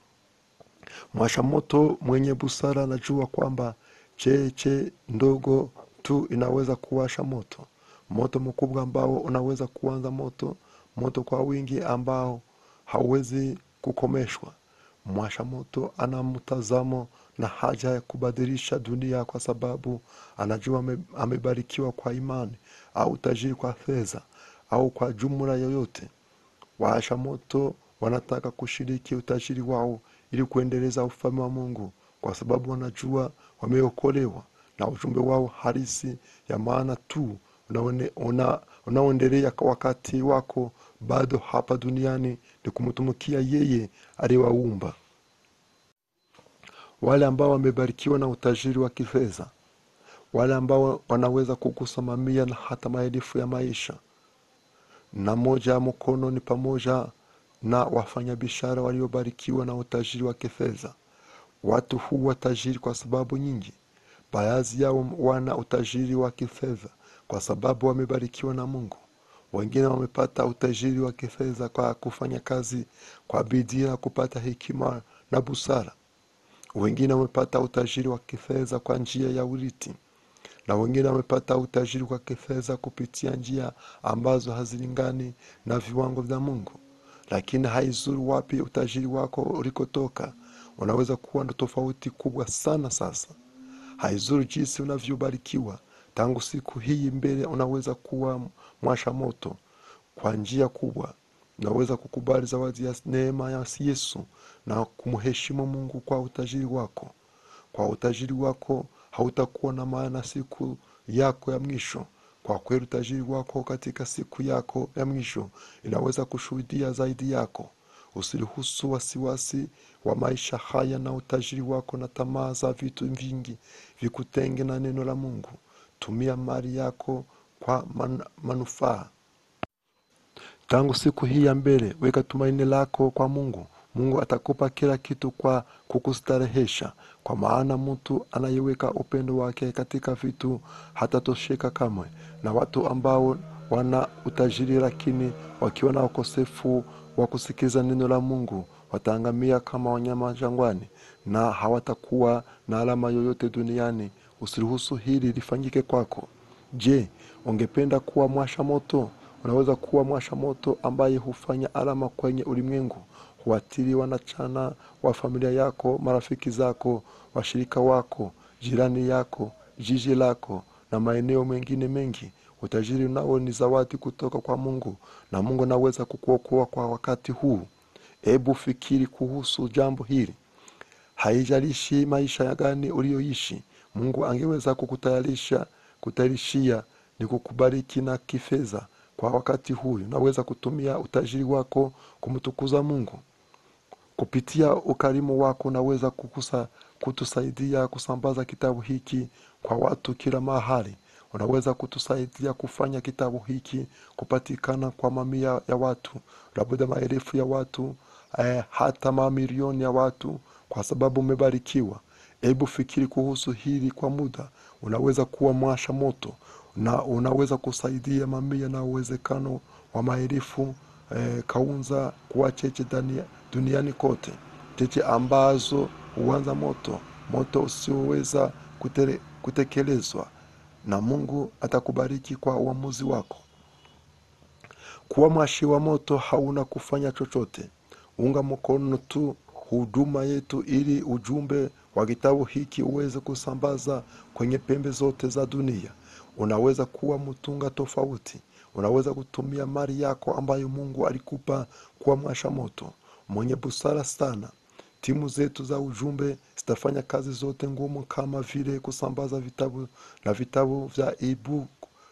mwasha moto mwenye busara anajua kwamba cheche ndogo tu inaweza kuwasha moto moto mkubwa ambao unaweza kuanza moto moto kwa wingi ambao hauwezi kukomeshwa mwasha moto ana mtazamo na haja ya kubadilisha dunia kwa sababu anajua ame- amebarikiwa kwa imani au tajiri kwa fedha au kwa jumla yoyote waasha moto wanataka kushiriki utajiri wao ili kuendeleza ufalme wa mungu kwa sababu wanajua wameokolewa na ujumbe wao halisi ya maana tu unaone- una- unaoendelea kwa wakati wako bado hapa duniani ni kumtumikia yeye aliyewaumba wale ambao wamebarikiwa na utajiri wa kifedha wale ambao wanaweza kugusa mamia na hata maelfu ya maisha na moja ya mkono ni pamoja na wafanyabiashara waliobarikiwa na utajiri wa kifedha watu huwa tajiri kwa sababu nyingi baadhi yao wana utajiri wa kifedha kwa sababu wamebarikiwa na mungu wengine wamepata utajiri wa kifedha kwa kufanya kazi kwa bidii na kupata hekima na busara wengine wamepata utajiri wa kifedha kwa njia ya urithi na wengine wamepata utajiri wa kifedha kupitia njia ambazo hazilingani na viwango vya mungu lakini haizuru wapi utajiri wako ulikotoka unaweza kuwa na tofauti kubwa sana sasa haizuru jinsi unavyobarikiwa tangu siku hii mbele unaweza kuwa mwasha moto kwa njia kubwa unaweza kukubali zawadi ya neema ya yesu na kumheshimu mungu kwa utajiri wako kwa utajiri wako hautakuwa na maana siku yako ya mwisho kwa kweli utajiri wako katika siku yako ya mwisho inaweza kushuhudia zaidi yako usiruhusu wasiwasi wa maisha haya na utajiri wako na tamaa za vitu vingi vikutenge na neno la mungu tumia mali yako kwa man, manufaa tangu siku hii ya mbele weka tumaini lako kwa mungu mungu atakupa kila kitu kwa kukustarehesha kwa maana mtu anayeweka upendo wake katika vitu hatatosheka kamwe na watu ambao wana utajiri lakini wakiwa na ukosefu wa kusikiza neno la mungu wataangamia kama wanyama jangwani na hawatakuwa na alama yoyote duniani usiruhusu hili lifanyike kwako je ungependa kuwa mwasha moto unaweza kuwa mwasha moto ambaye hufanya alama kwenye ulimwengu huathiri wanachana wa familia yako marafiki zako washirika wako jirani yako jiji lako na maeneo mengine mengi utajiri nao ni zawadi kutoka kwa mungu na mungu anaweza kukuokoa kwa wakati huu hebu fikiri kuhusu jambo hili haijalishi maisha ya gani ulioishi mungu angeweza kukutayarisha kutayarishia ni kukubariki na kifedha kwa wakati huyu naweza kutumia utajiri wako kumtukuza mungu kupitia ukarimu wako unaweza kukusa, kutusaidia kusambaza kitabu hiki kwa watu kila mahali unaweza kutusaidia kufanya kitabu hiki kupatikana kwa mamia ya watu labda maelfu ya watu eh, hata mamilioni ya watu kwa sababu umebarikiwa hebu fikiri kuhusu hili kwa muda unaweza kuwa mwasha moto na unaweza kusaidia mamia na uwezekano wa maelfu eh, kaunza kuwa cheche dania- duniani kote cheche ambazo huanza moto moto usioweza kutele- kutekelezwa na mungu atakubariki kwa uamuzi wako kuwa mwashi wa moto hauna kufanya chochote unga mkono tu huduma yetu ili ujumbe wa kitabu hiki uweze kusambaza kwenye pembe zote za dunia unaweza kuwa mtunga tofauti unaweza kutumia mali yako ambayo mungu alikupa kuwa mwasha moto mwenye busara sana timu zetu za ujumbe zitafanya kazi zote ngumu kama vile kusambaza vitabu na vitabu vya ebook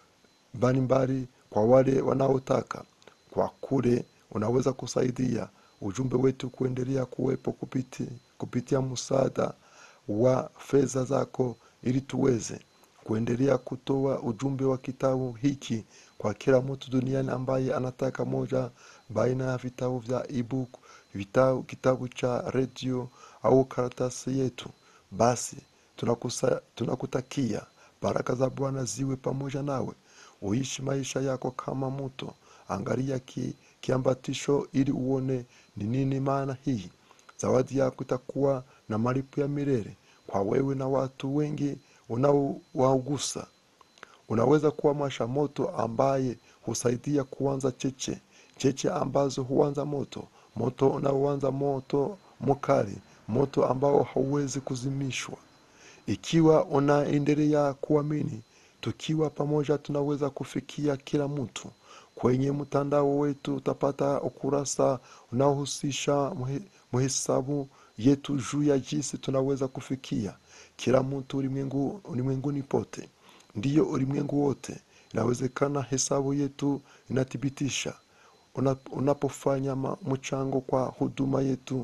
mbalimbali kwa wale wanaotaka kwa kule unaweza kusaidia ujumbe wetu kuendelea kuwepo kupiti, kupitia msaada wa fedha zako ili tuweze kuendelea kutoa ujumbe wa kitabu hiki kwa kila mtu duniani ambaye anataka moja baina ya vitabu vya ebook vitabu, kitabu cha redio au karatasi yetu basi tunakusa, tunakutakia baraka za bwana ziwe pamoja nawe uishi maisha yako kama mto angalia ki, kiambatisho ili uone ni nini maana hii zawadi yako itakuwa na malipo ya milele kwa wewe na watu wengi unaowaugusa unaweza kuwa mwasha moto ambaye husaidia kuanza cheche cheche ambazo huanza moto moto unaoanza moto mkali moto ambao hauwezi kuzimishwa ikiwa unaendelea kuamini tukiwa pamoja tunaweza kufikia kila mtu kwenye mtandao wetu utapata ukurasa unaohusisha muhe- muhesabu yetu juu ya jinsi tunaweza kufikia kila mtu ulimwengu, ulimwenguni pote ndiyo ulimwengu wote inawezekana hesabu yetu inathibitisha Una- unapofanya ma- mchango kwa huduma yetu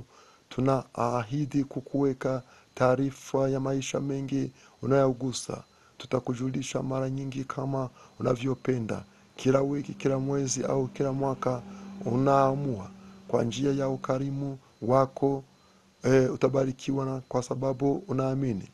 tunaahidi kukuweka taarifa ya maisha mengi unayogusa tutakujulisha mara nyingi kama unavyopenda kila wiki kila mwezi au kila mwaka unaamua kwa njia ya ukarimu wako e, utabarikiwa na kwa sababu unaamini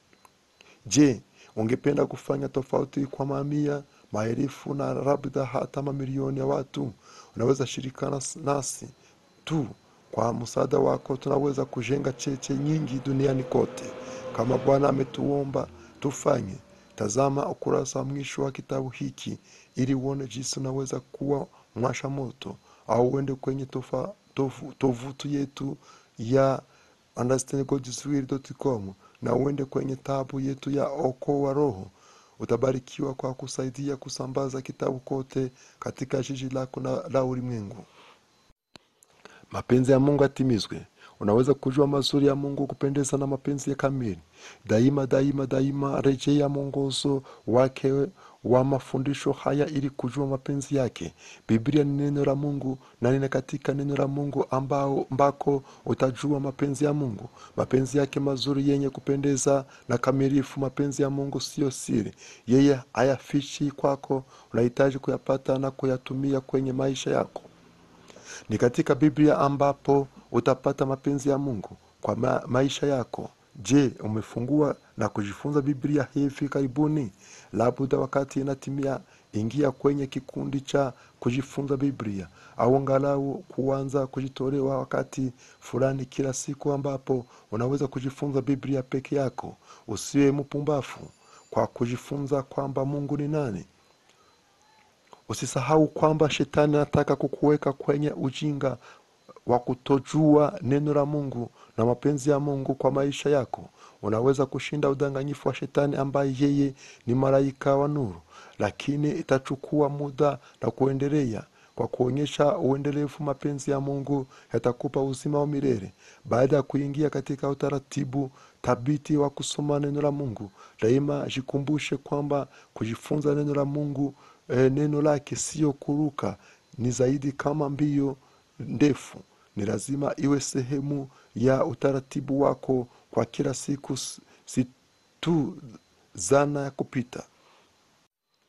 je ungependa kufanya tofauti kwa mamia maelfu na labda hata mamilioni ya watu unaweza shirikana s- nasi tu kwa msaada wako tunaweza kujenga cheche nyingi duniani kote kama bwana ametuomba tufanye tazama ukurasa wa mwisho wa kitabu hiki ili uone jinsi unaweza kuwa mwasha moto au uende kwenye tofa- tofu- tovutu yetu ya understandinggodswill.com na uende kwenye tabu yetu ya okoa roho utabarikiwa kwa kusaidia kusambaza kitabu kote katika jiji lako na la ulimwengu mapenzi ya mungu atimizwe unaweza kujua mazuri ya mungu kupendeza na mapenzi ya kamili daima daima daima rejea mwongozo wake wa mafundisho haya ili kujua mapenzi yake biblia ni neno la mungu na nina katika neno la mungu ambao mbako utajua mapenzi ya mungu mapenzi yake mazuri yenye kupendeza na kamilifu mapenzi ya mungu siyo siri yeye hayafichi kwako unahitaji kuyapata na kuyatumia kwenye maisha yako ni katika biblia ambapo utapata mapenzi ya mungu kwa ma maisha yako je umefungua na kujifunza biblia hivi karibuni labda wakati inatimia ingia kwenye kikundi cha kujifunza biblia au angalau kuanza kujitolewa wakati fulani kila siku ambapo unaweza kujifunza biblia peke yako usiwe mpumbafu kwa kujifunza kwamba mungu ni nani usisahau kwamba shetani anataka kukuweka kwenye ujinga wa kutojua neno la mungu na mapenzi ya mungu kwa maisha yako unaweza kushinda udanganyifu wa shetani ambaye yeye ni malaika wa nuru lakini itachukua muda na kuendelea kwa kuonyesha uendelevu mapenzi ya mungu yatakupa uzima wa milele baada ya kuingia katika utaratibu thabiti wa kusoma neno la mungu daima jikumbushe kwamba kujifunza neno la mungu e, neno lake sio kuruka ni zaidi kama mbio ndefu ni lazima iwe sehemu ya utaratibu wako kwa kila siku s- si tu zana ya kupita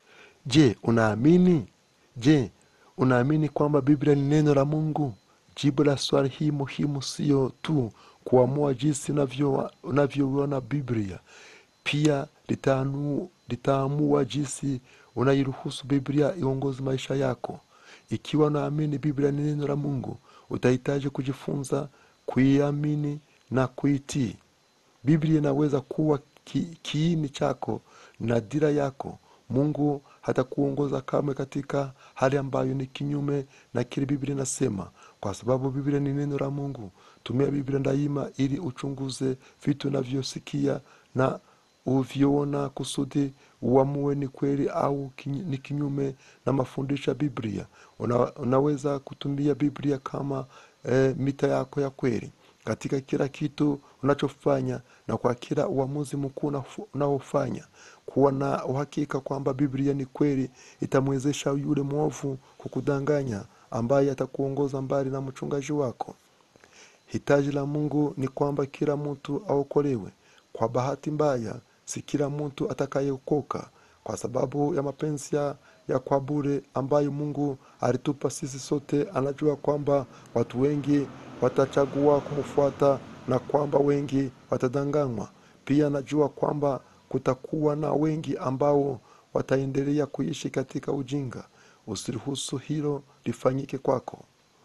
je unaamini je unaamini kwamba biblia ni neno la mungu jibu la swali hii muhimu sio tu kuamua jinsi unavyo- unavyoiona biblia pia litaanu- litaamua jinsi unairuhusu biblia iongozi maisha yako ikiwa unaamini biblia ni neno la mungu utahitaji kujifunza kuiamini na kuitii biblia inaweza kuwa ki, kiini chako na dira yako mungu hatakuongoza kamwe katika hali ambayo ni kinyume na kile biblia inasema kwa sababu biblia ni neno la mungu tumia biblia daima ili uchunguze vitu unavyosikia na uvyoona kusudi uamue ni kweli au kinyi- ni kinyume na mafundisho ya biblia Una, unaweza kutumia biblia kama eh, mita yako ya kweli katika kila kitu unachofanya na kwa kila uamuzi mkuu unafu- unaofanya kuwa na uhakika kwamba biblia ni kweli itamwezesha yule mwovu kukudanganya ambaye atakuongoza mbali na mchungaji wako hitaji la mungu ni kwamba kila mtu aokolewe kwa bahati mbaya si kila mtu atakayeokoka kwa sababu ya mapenzi ya, ya kwa bure ambayo mungu alitupa sisi sote anajua kwamba watu wengi watachagua kumfuata na kwamba wengi watadanganywa pia anajua kwamba kutakuwa na wengi ambao wataendelea kuishi katika ujinga usiruhusu hilo lifanyike kwako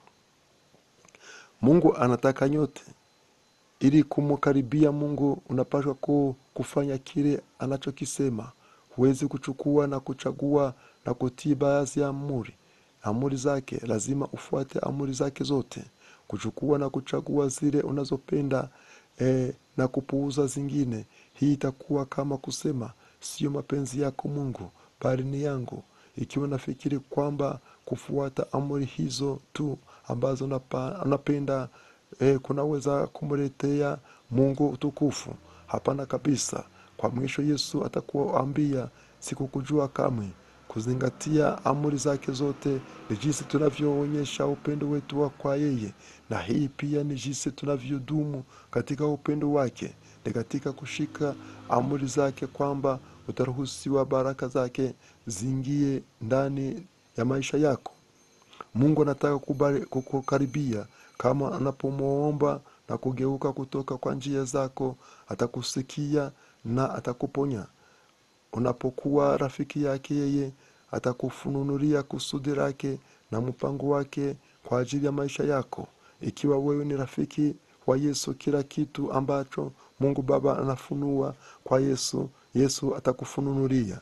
mungu anataka nyote ili kumkaribia mungu unapaswa ku, kufanya kile anachokisema huwezi kuchukua na kuchagua na kutii baadhi ya amuri amuri zake lazima ufuate amuri zake zote kuchukua na kuchagua zile unazopenda eh, na kupuuza zingine hii itakuwa kama kusema siyo mapenzi yako mungu bali ni yangu ikiwa nafikiri kwamba kufuata amri hizo tu ambazo unapa- unapenda eh, kunaweza kumletea mungu utukufu hapana kabisa kwa mwisho yesu atakuambia sikukujua kamwe kuzingatia amri zake zote ni jinsi tunavyoonyesha upendo wetu wa kwa yeye na hii pia ni jinsi tunavyodumu katika upendo wake ni katika kushika amri zake kwamba utaruhusiwa baraka zake ziingie ndani ya maisha yako mungu anataka kubali- kukukaribia kama anapomwomba na kugeuka kutoka kwa njia zako atakusikia na atakuponya unapokuwa rafiki yake yeye atakufununulia kusudi lake na mpango wake kwa ajili ya maisha yako ikiwa wewe ni rafiki wa yesu kila kitu ambacho mungu baba anafunua kwa yesu yesu atakufununulia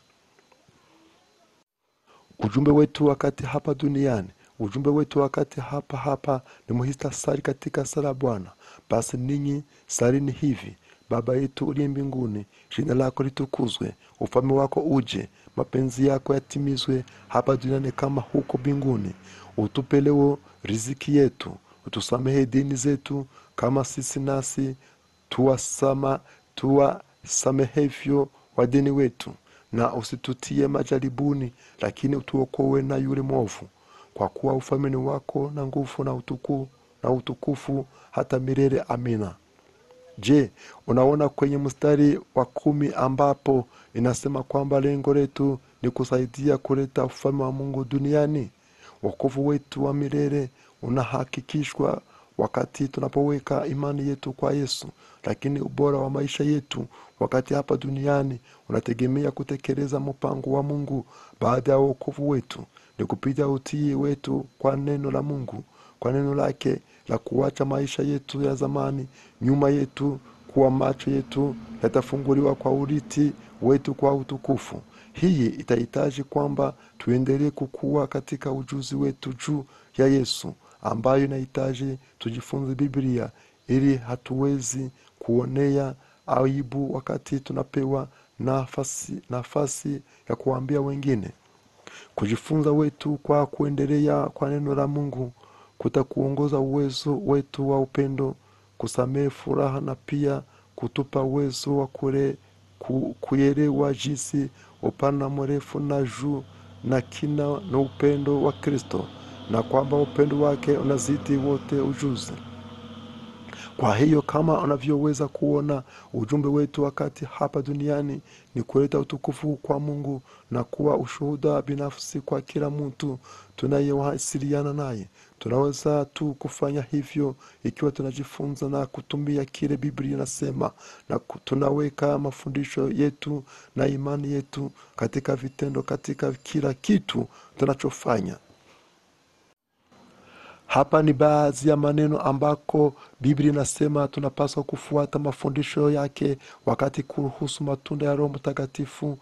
ujumbe wetu wakati hapa duniani ujumbe wetu wakati hapa hapa ni muhistasari katika sala ya bwana basi ninyi salini hivi baba yetu uliye mbinguni jina lako litukuzwe ufalme wako uje mapenzi yako yatimizwe hapa duniani kama huko mbinguni utupe leo riziki yetu utusamehe dini zetu kama sisi nasi tuwasama tuwasamehevyo wadeni wetu na usitutie majaribuni lakini utuokowe na yule mwovu kwa kuwa ufalme ni wako na nguvu na utuku, na utukufu hata milele amina je unaona kwenye mstari wa kumi ambapo inasema kwamba lengo letu ni kusaidia kuleta ufalme wa mungu duniani wokovu wetu wa milele unahakikishwa wakati tunapoweka imani yetu kwa yesu lakini ubora wa maisha yetu wakati hapa duniani unategemea kutekeleza mpango wa mungu baada ya wokovu wetu ni kupitia utii wetu kwa neno la mungu kwa neno lake la kuacha maisha yetu ya zamani nyuma yetu kuwa macho yetu yatafunguliwa kwa uriti wetu kwa utukufu hii itahitaji kwamba tuendelee kukua katika ujuzi wetu juu ya yesu ambayo inahitaji tujifunze biblia ili hatuwezi kuonea aibu wakati tunapewa nafasi, nafasi ya kuwaambia wengine kujifunza wetu kwa kuendelea kwa neno la mungu kutakuongoza uwezo wetu wa upendo kusamehe furaha na pia kutupa uwezo wa kule, ku, kuelewa jinsi upana mrefu na juu na kina na upendo wa kristo na kwamba upendo wake unazidi wote ujuzi kwa hiyo kama unavyoweza kuona ujumbe wetu wakati hapa duniani ni kuleta utukufu kwa mungu na kuwa ushuhuda binafsi kwa kila mtu tunayewasiliana naye tunaweza tu kufanya hivyo ikiwa tunajifunza na kutumia kile biblia inasema na ku- tunaweka mafundisho yetu na imani yetu katika vitendo katika kila kitu tunachofanya hapa ni baadhi ya maneno ambako biblia inasema tunapaswa kufuata mafundisho yake wakati kuruhusu matunda ya roho mtakatifu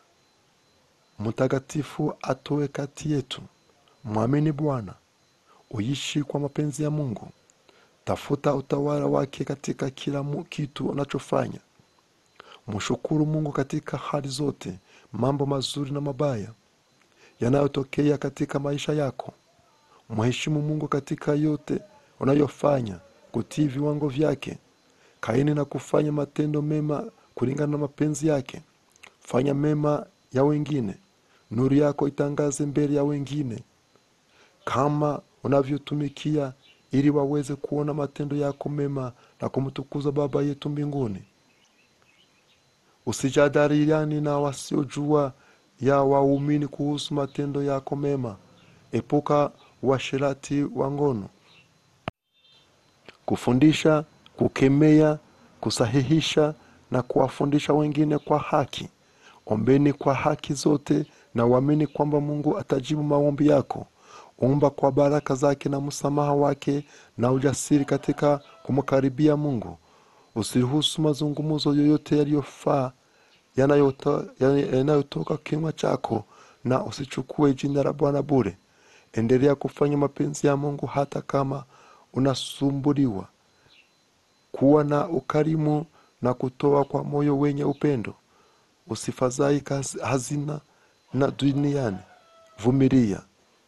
mtakatifu atoe kati yetu mwamini bwana uishi kwa mapenzi ya mungu tafuta utawala wake katika kila mu- kitu unachofanya mshukuru mungu katika hali zote mambo mazuri na mabaya yanayotokea katika maisha yako mheshimu mungu katika yote unayofanya kutii viwango vyake kaini na kufanya matendo mema kulingana na mapenzi yake fanya mema ya wengine nuru yako itangaze mbele ya wengine kama unavyotumikia ili waweze kuona matendo yako mema na kumtukuza baba yetu mbinguni usijadiliani na wasiojua ya waumini kuhusu matendo yako mema epuka uasherati wa ngono kufundisha kukemea kusahihisha na kuwafundisha wengine kwa haki ombeni kwa haki zote na uamini kwamba mungu atajibu maombi yako omba kwa baraka zake na msamaha wake na ujasiri katika kumkaribia mungu usiruhusu mazungumzo yoyote yaliyofaa yanayoto- yanayotoka kinywa chako na usichukue jina la bwana bure endelea kufanya mapenzi ya mungu hata kama unasumbuliwa kuwa na ukarimu na kutoa kwa moyo wenye upendo usifadhai kazi- hazina na duniani vumilia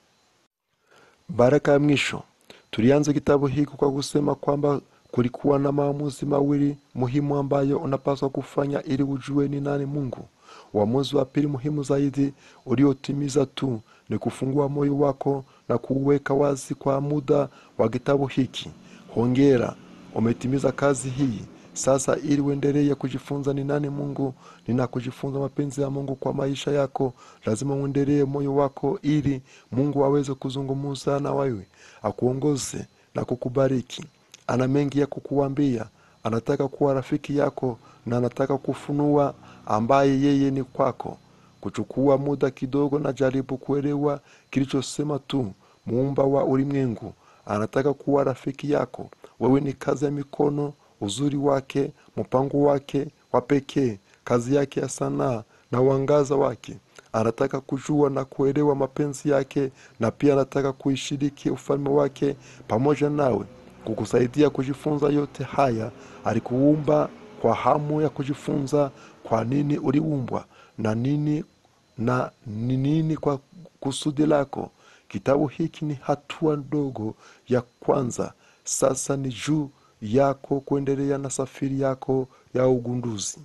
baraka ya mwisho tulianza kitabu hiki kwa kusema kwamba kulikuwa na maamuzi mawili muhimu ambayo unapaswa kufanya ili ujue ni nani mungu uamuzi wa pili muhimu zaidi uliotimiza tu ni kufungua moyo wako na kuuweka wazi kwa muda wa kitabu hiki hongera umetimiza kazi hii sasa ili uendelee kujifunza ni nani mungu nina kujifunza mapenzi ya mungu kwa maisha yako lazima uendelee moyo wako ili mungu aweze kuzungumza na wewe akuongoze na kukubariki ana mengi ya kukuambia anataka kuwa rafiki yako na anataka kufunua ambaye yeye ni kwako kuchukua muda kidogo na jaribu kuelewa kilichosema tu muumba wa ulimwengu anataka kuwa rafiki yako wewe ni kazi ya mikono uzuri wake mpango wake wa pekee kazi yake ya sanaa na uangaza wake anataka kujua na kuelewa mapenzi yake na pia anataka kuishiriki ufalme wake pamoja nawe kukusaidia kujifunza yote haya alikuumba kwa hamu ya kujifunza kwa nini uliumbwa na nini na ni nini kwa kusudi lako kitabu hiki ni hatua ndogo ya kwanza sasa ni juu yako kuendelea na safari yako ya ugunduzi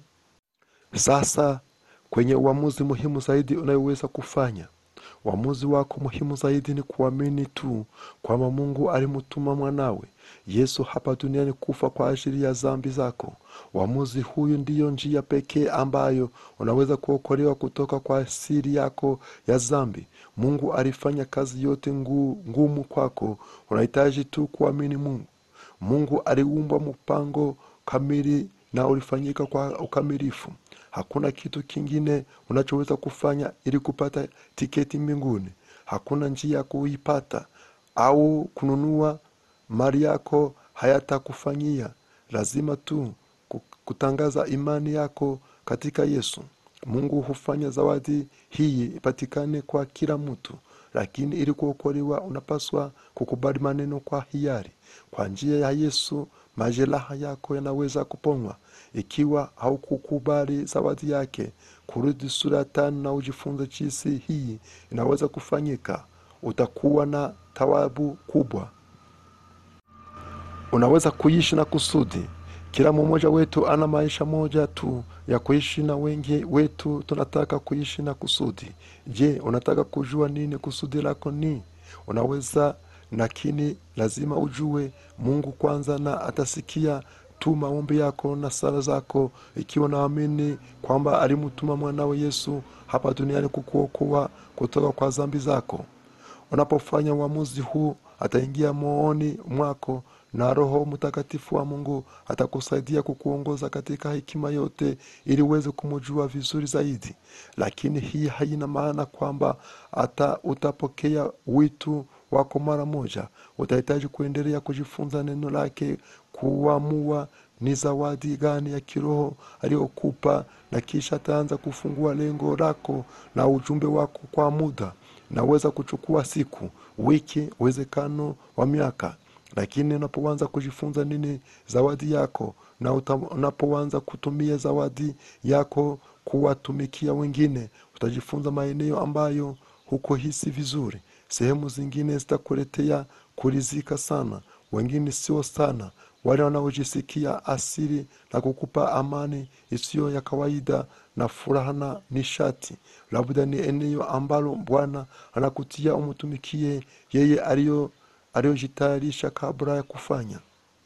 sasa kwenye uamuzi muhimu zaidi unayoweza kufanya uamuzi wako muhimu zaidi ni kuamini tu kwamba mungu alimtuma mwanawe yesu hapa duniani kufa kwa ajili ya zambi zako uamuzi huyu ndiyo njia pekee ambayo unaweza kuokolewa kutoka kwa asili yako ya zambi mungu alifanya kazi yote ngu, ngumu kwako unahitaji tu kuamini mungu mungu aliumba mpango kamili na ulifanyika kwa ukamilifu hakuna kitu kingine unachoweza kufanya ili kupata tiketi mbinguni hakuna njia ya kuipata au kununua mali yako hayatakufanyia lazima tu ku- kutangaza imani yako katika yesu mungu hufanya zawadi hii ipatikane kwa kila mtu lakini ili kuokolewa unapaswa kukubali maneno kwa hiari kwa njia ya yesu majeraha yako yanaweza kuponywa ikiwa haukukubali zawadi yake kurudi sura ya tano na ujifunze jinsi hii inaweza kufanyika utakuwa na tawabu kubwa unaweza kuishi na kusudi kila mmoja wetu ana maisha moja tu ya kuishi na wengi wetu tunataka kuishi na kusudi je unataka kujua nini kusudi lako ni unaweza lakini lazima ujue mungu kwanza na atasikia tu maombi yako na sala zako ikiwa naamini kwamba alimtuma mwanawe yesu hapa duniani kukuokoa kutoka kwa zambi zako unapofanya uamuzi huu ataingia mooni mwako na roho mtakatifu wa mungu atakusaidia kukuongoza katika hekima yote ili uweze kumjua vizuri zaidi lakini hii haina maana kwamba hata utapokea witu wako mara moja utahitaji kuendelea kujifunza neno lake kuamua ni zawadi gani ya kiroho aliyokupa na kisha ataanza kufungua lengo lako na ujumbe wako kwa muda naweza kuchukua siku wiki uwezekano wa miaka lakini unapoanza kujifunza nini zawadi yako na uta- unapoanza kutumia zawadi yako kuwatumikia wengine utajifunza maeneo ambayo hukuhisi vizuri sehemu zingine zitakuletea kurizika sana wengine sio sana wale wanaojisikia asili na kukupa amani isiyo ya kawaida na furaha na nishati labda ni eneo ambalo bwana anakutia umtumikie yeye aliyo aliyojitayarisha kabla ya kufanya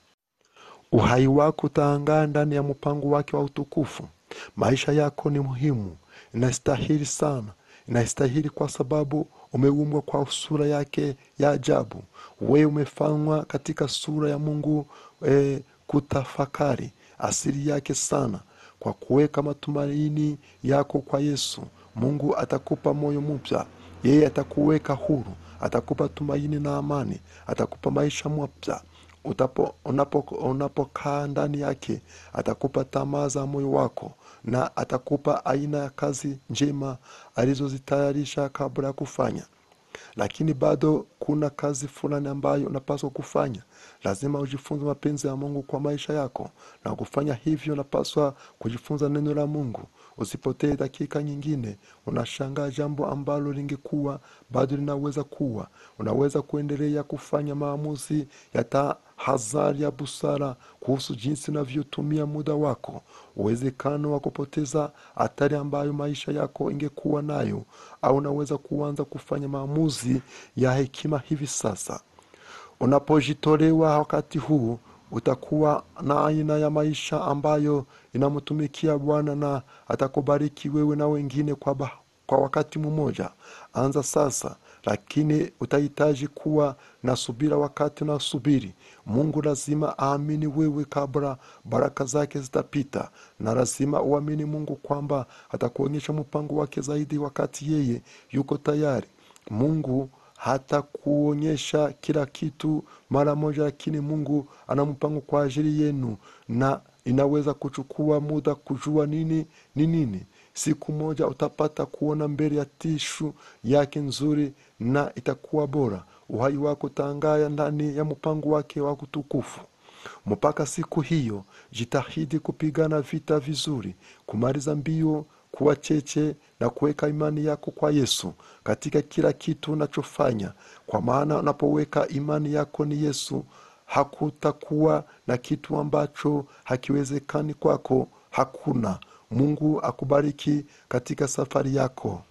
uhai wako utaangaa ndani ya mpango wake wa utukufu maisha yako ni muhimu inastahili sana inastahili kwa sababu umeumbwa kwa sura yake ya ajabu wewe umefanywa katika sura ya mungu e, kutafakari asili yake sana kwa kuweka matumaini yako kwa yesu mungu atakupa moyo mpya yeye atakuweka huru atakupa tumaini na amani atakupa maisha mapya Utapo- unapo- unapokaa ndani yake atakupa tamaa za moyo wako na atakupa aina ya kazi njema alizozitayarisha kabla ya kufanya lakini bado kuna kazi fulani ambayo unapaswa kufanya lazima ujifunze mapenzi ya mungu kwa maisha yako na kufanya hivyo unapaswa kujifunza neno la mungu usipotee dakika nyingine unashangaa jambo ambalo lingekuwa bado linaweza kuwa unaweza kuendelea kufanya maamuzi ya tahadhari ya busara kuhusu jinsi unavyotumia muda wako uwezekano wa kupoteza hatari ambayo maisha yako ingekuwa nayo au unaweza kuanza kufanya maamuzi ya hekima hivi sasa unapojitolewa wakati huu utakuwa na aina ya maisha ambayo inamtumikia bwana na atakubariki wewe na wengine kwa, ba, kwa wakati mmoja anza sasa lakini utahitaji kuwa na subira wakati unasubiri mungu lazima aamini wewe kabla baraka zake zitapita na lazima uamini mungu kwamba atakuonyesha mpango wake zaidi wakati yeye yuko tayari mungu hata kuonyesha kila kitu mara moja lakini mungu ana mpango kwa ajili yenu na inaweza kuchukua muda kujua nini ni nini siku moja utapata kuona mbele ya tishu yake nzuri na itakuwa bora uhai wako utaangaya ndani ya mpango wake wa utukufu mpaka siku hiyo jitahidi kupigana vita vizuri kumaliza mbio kuwa cheche na kuweka imani yako kwa yesu katika kila kitu unachofanya kwa maana unapoweka imani yako ni yesu hakutakuwa na kitu ambacho hakiwezekani kwako hakuna mungu akubariki katika safari yako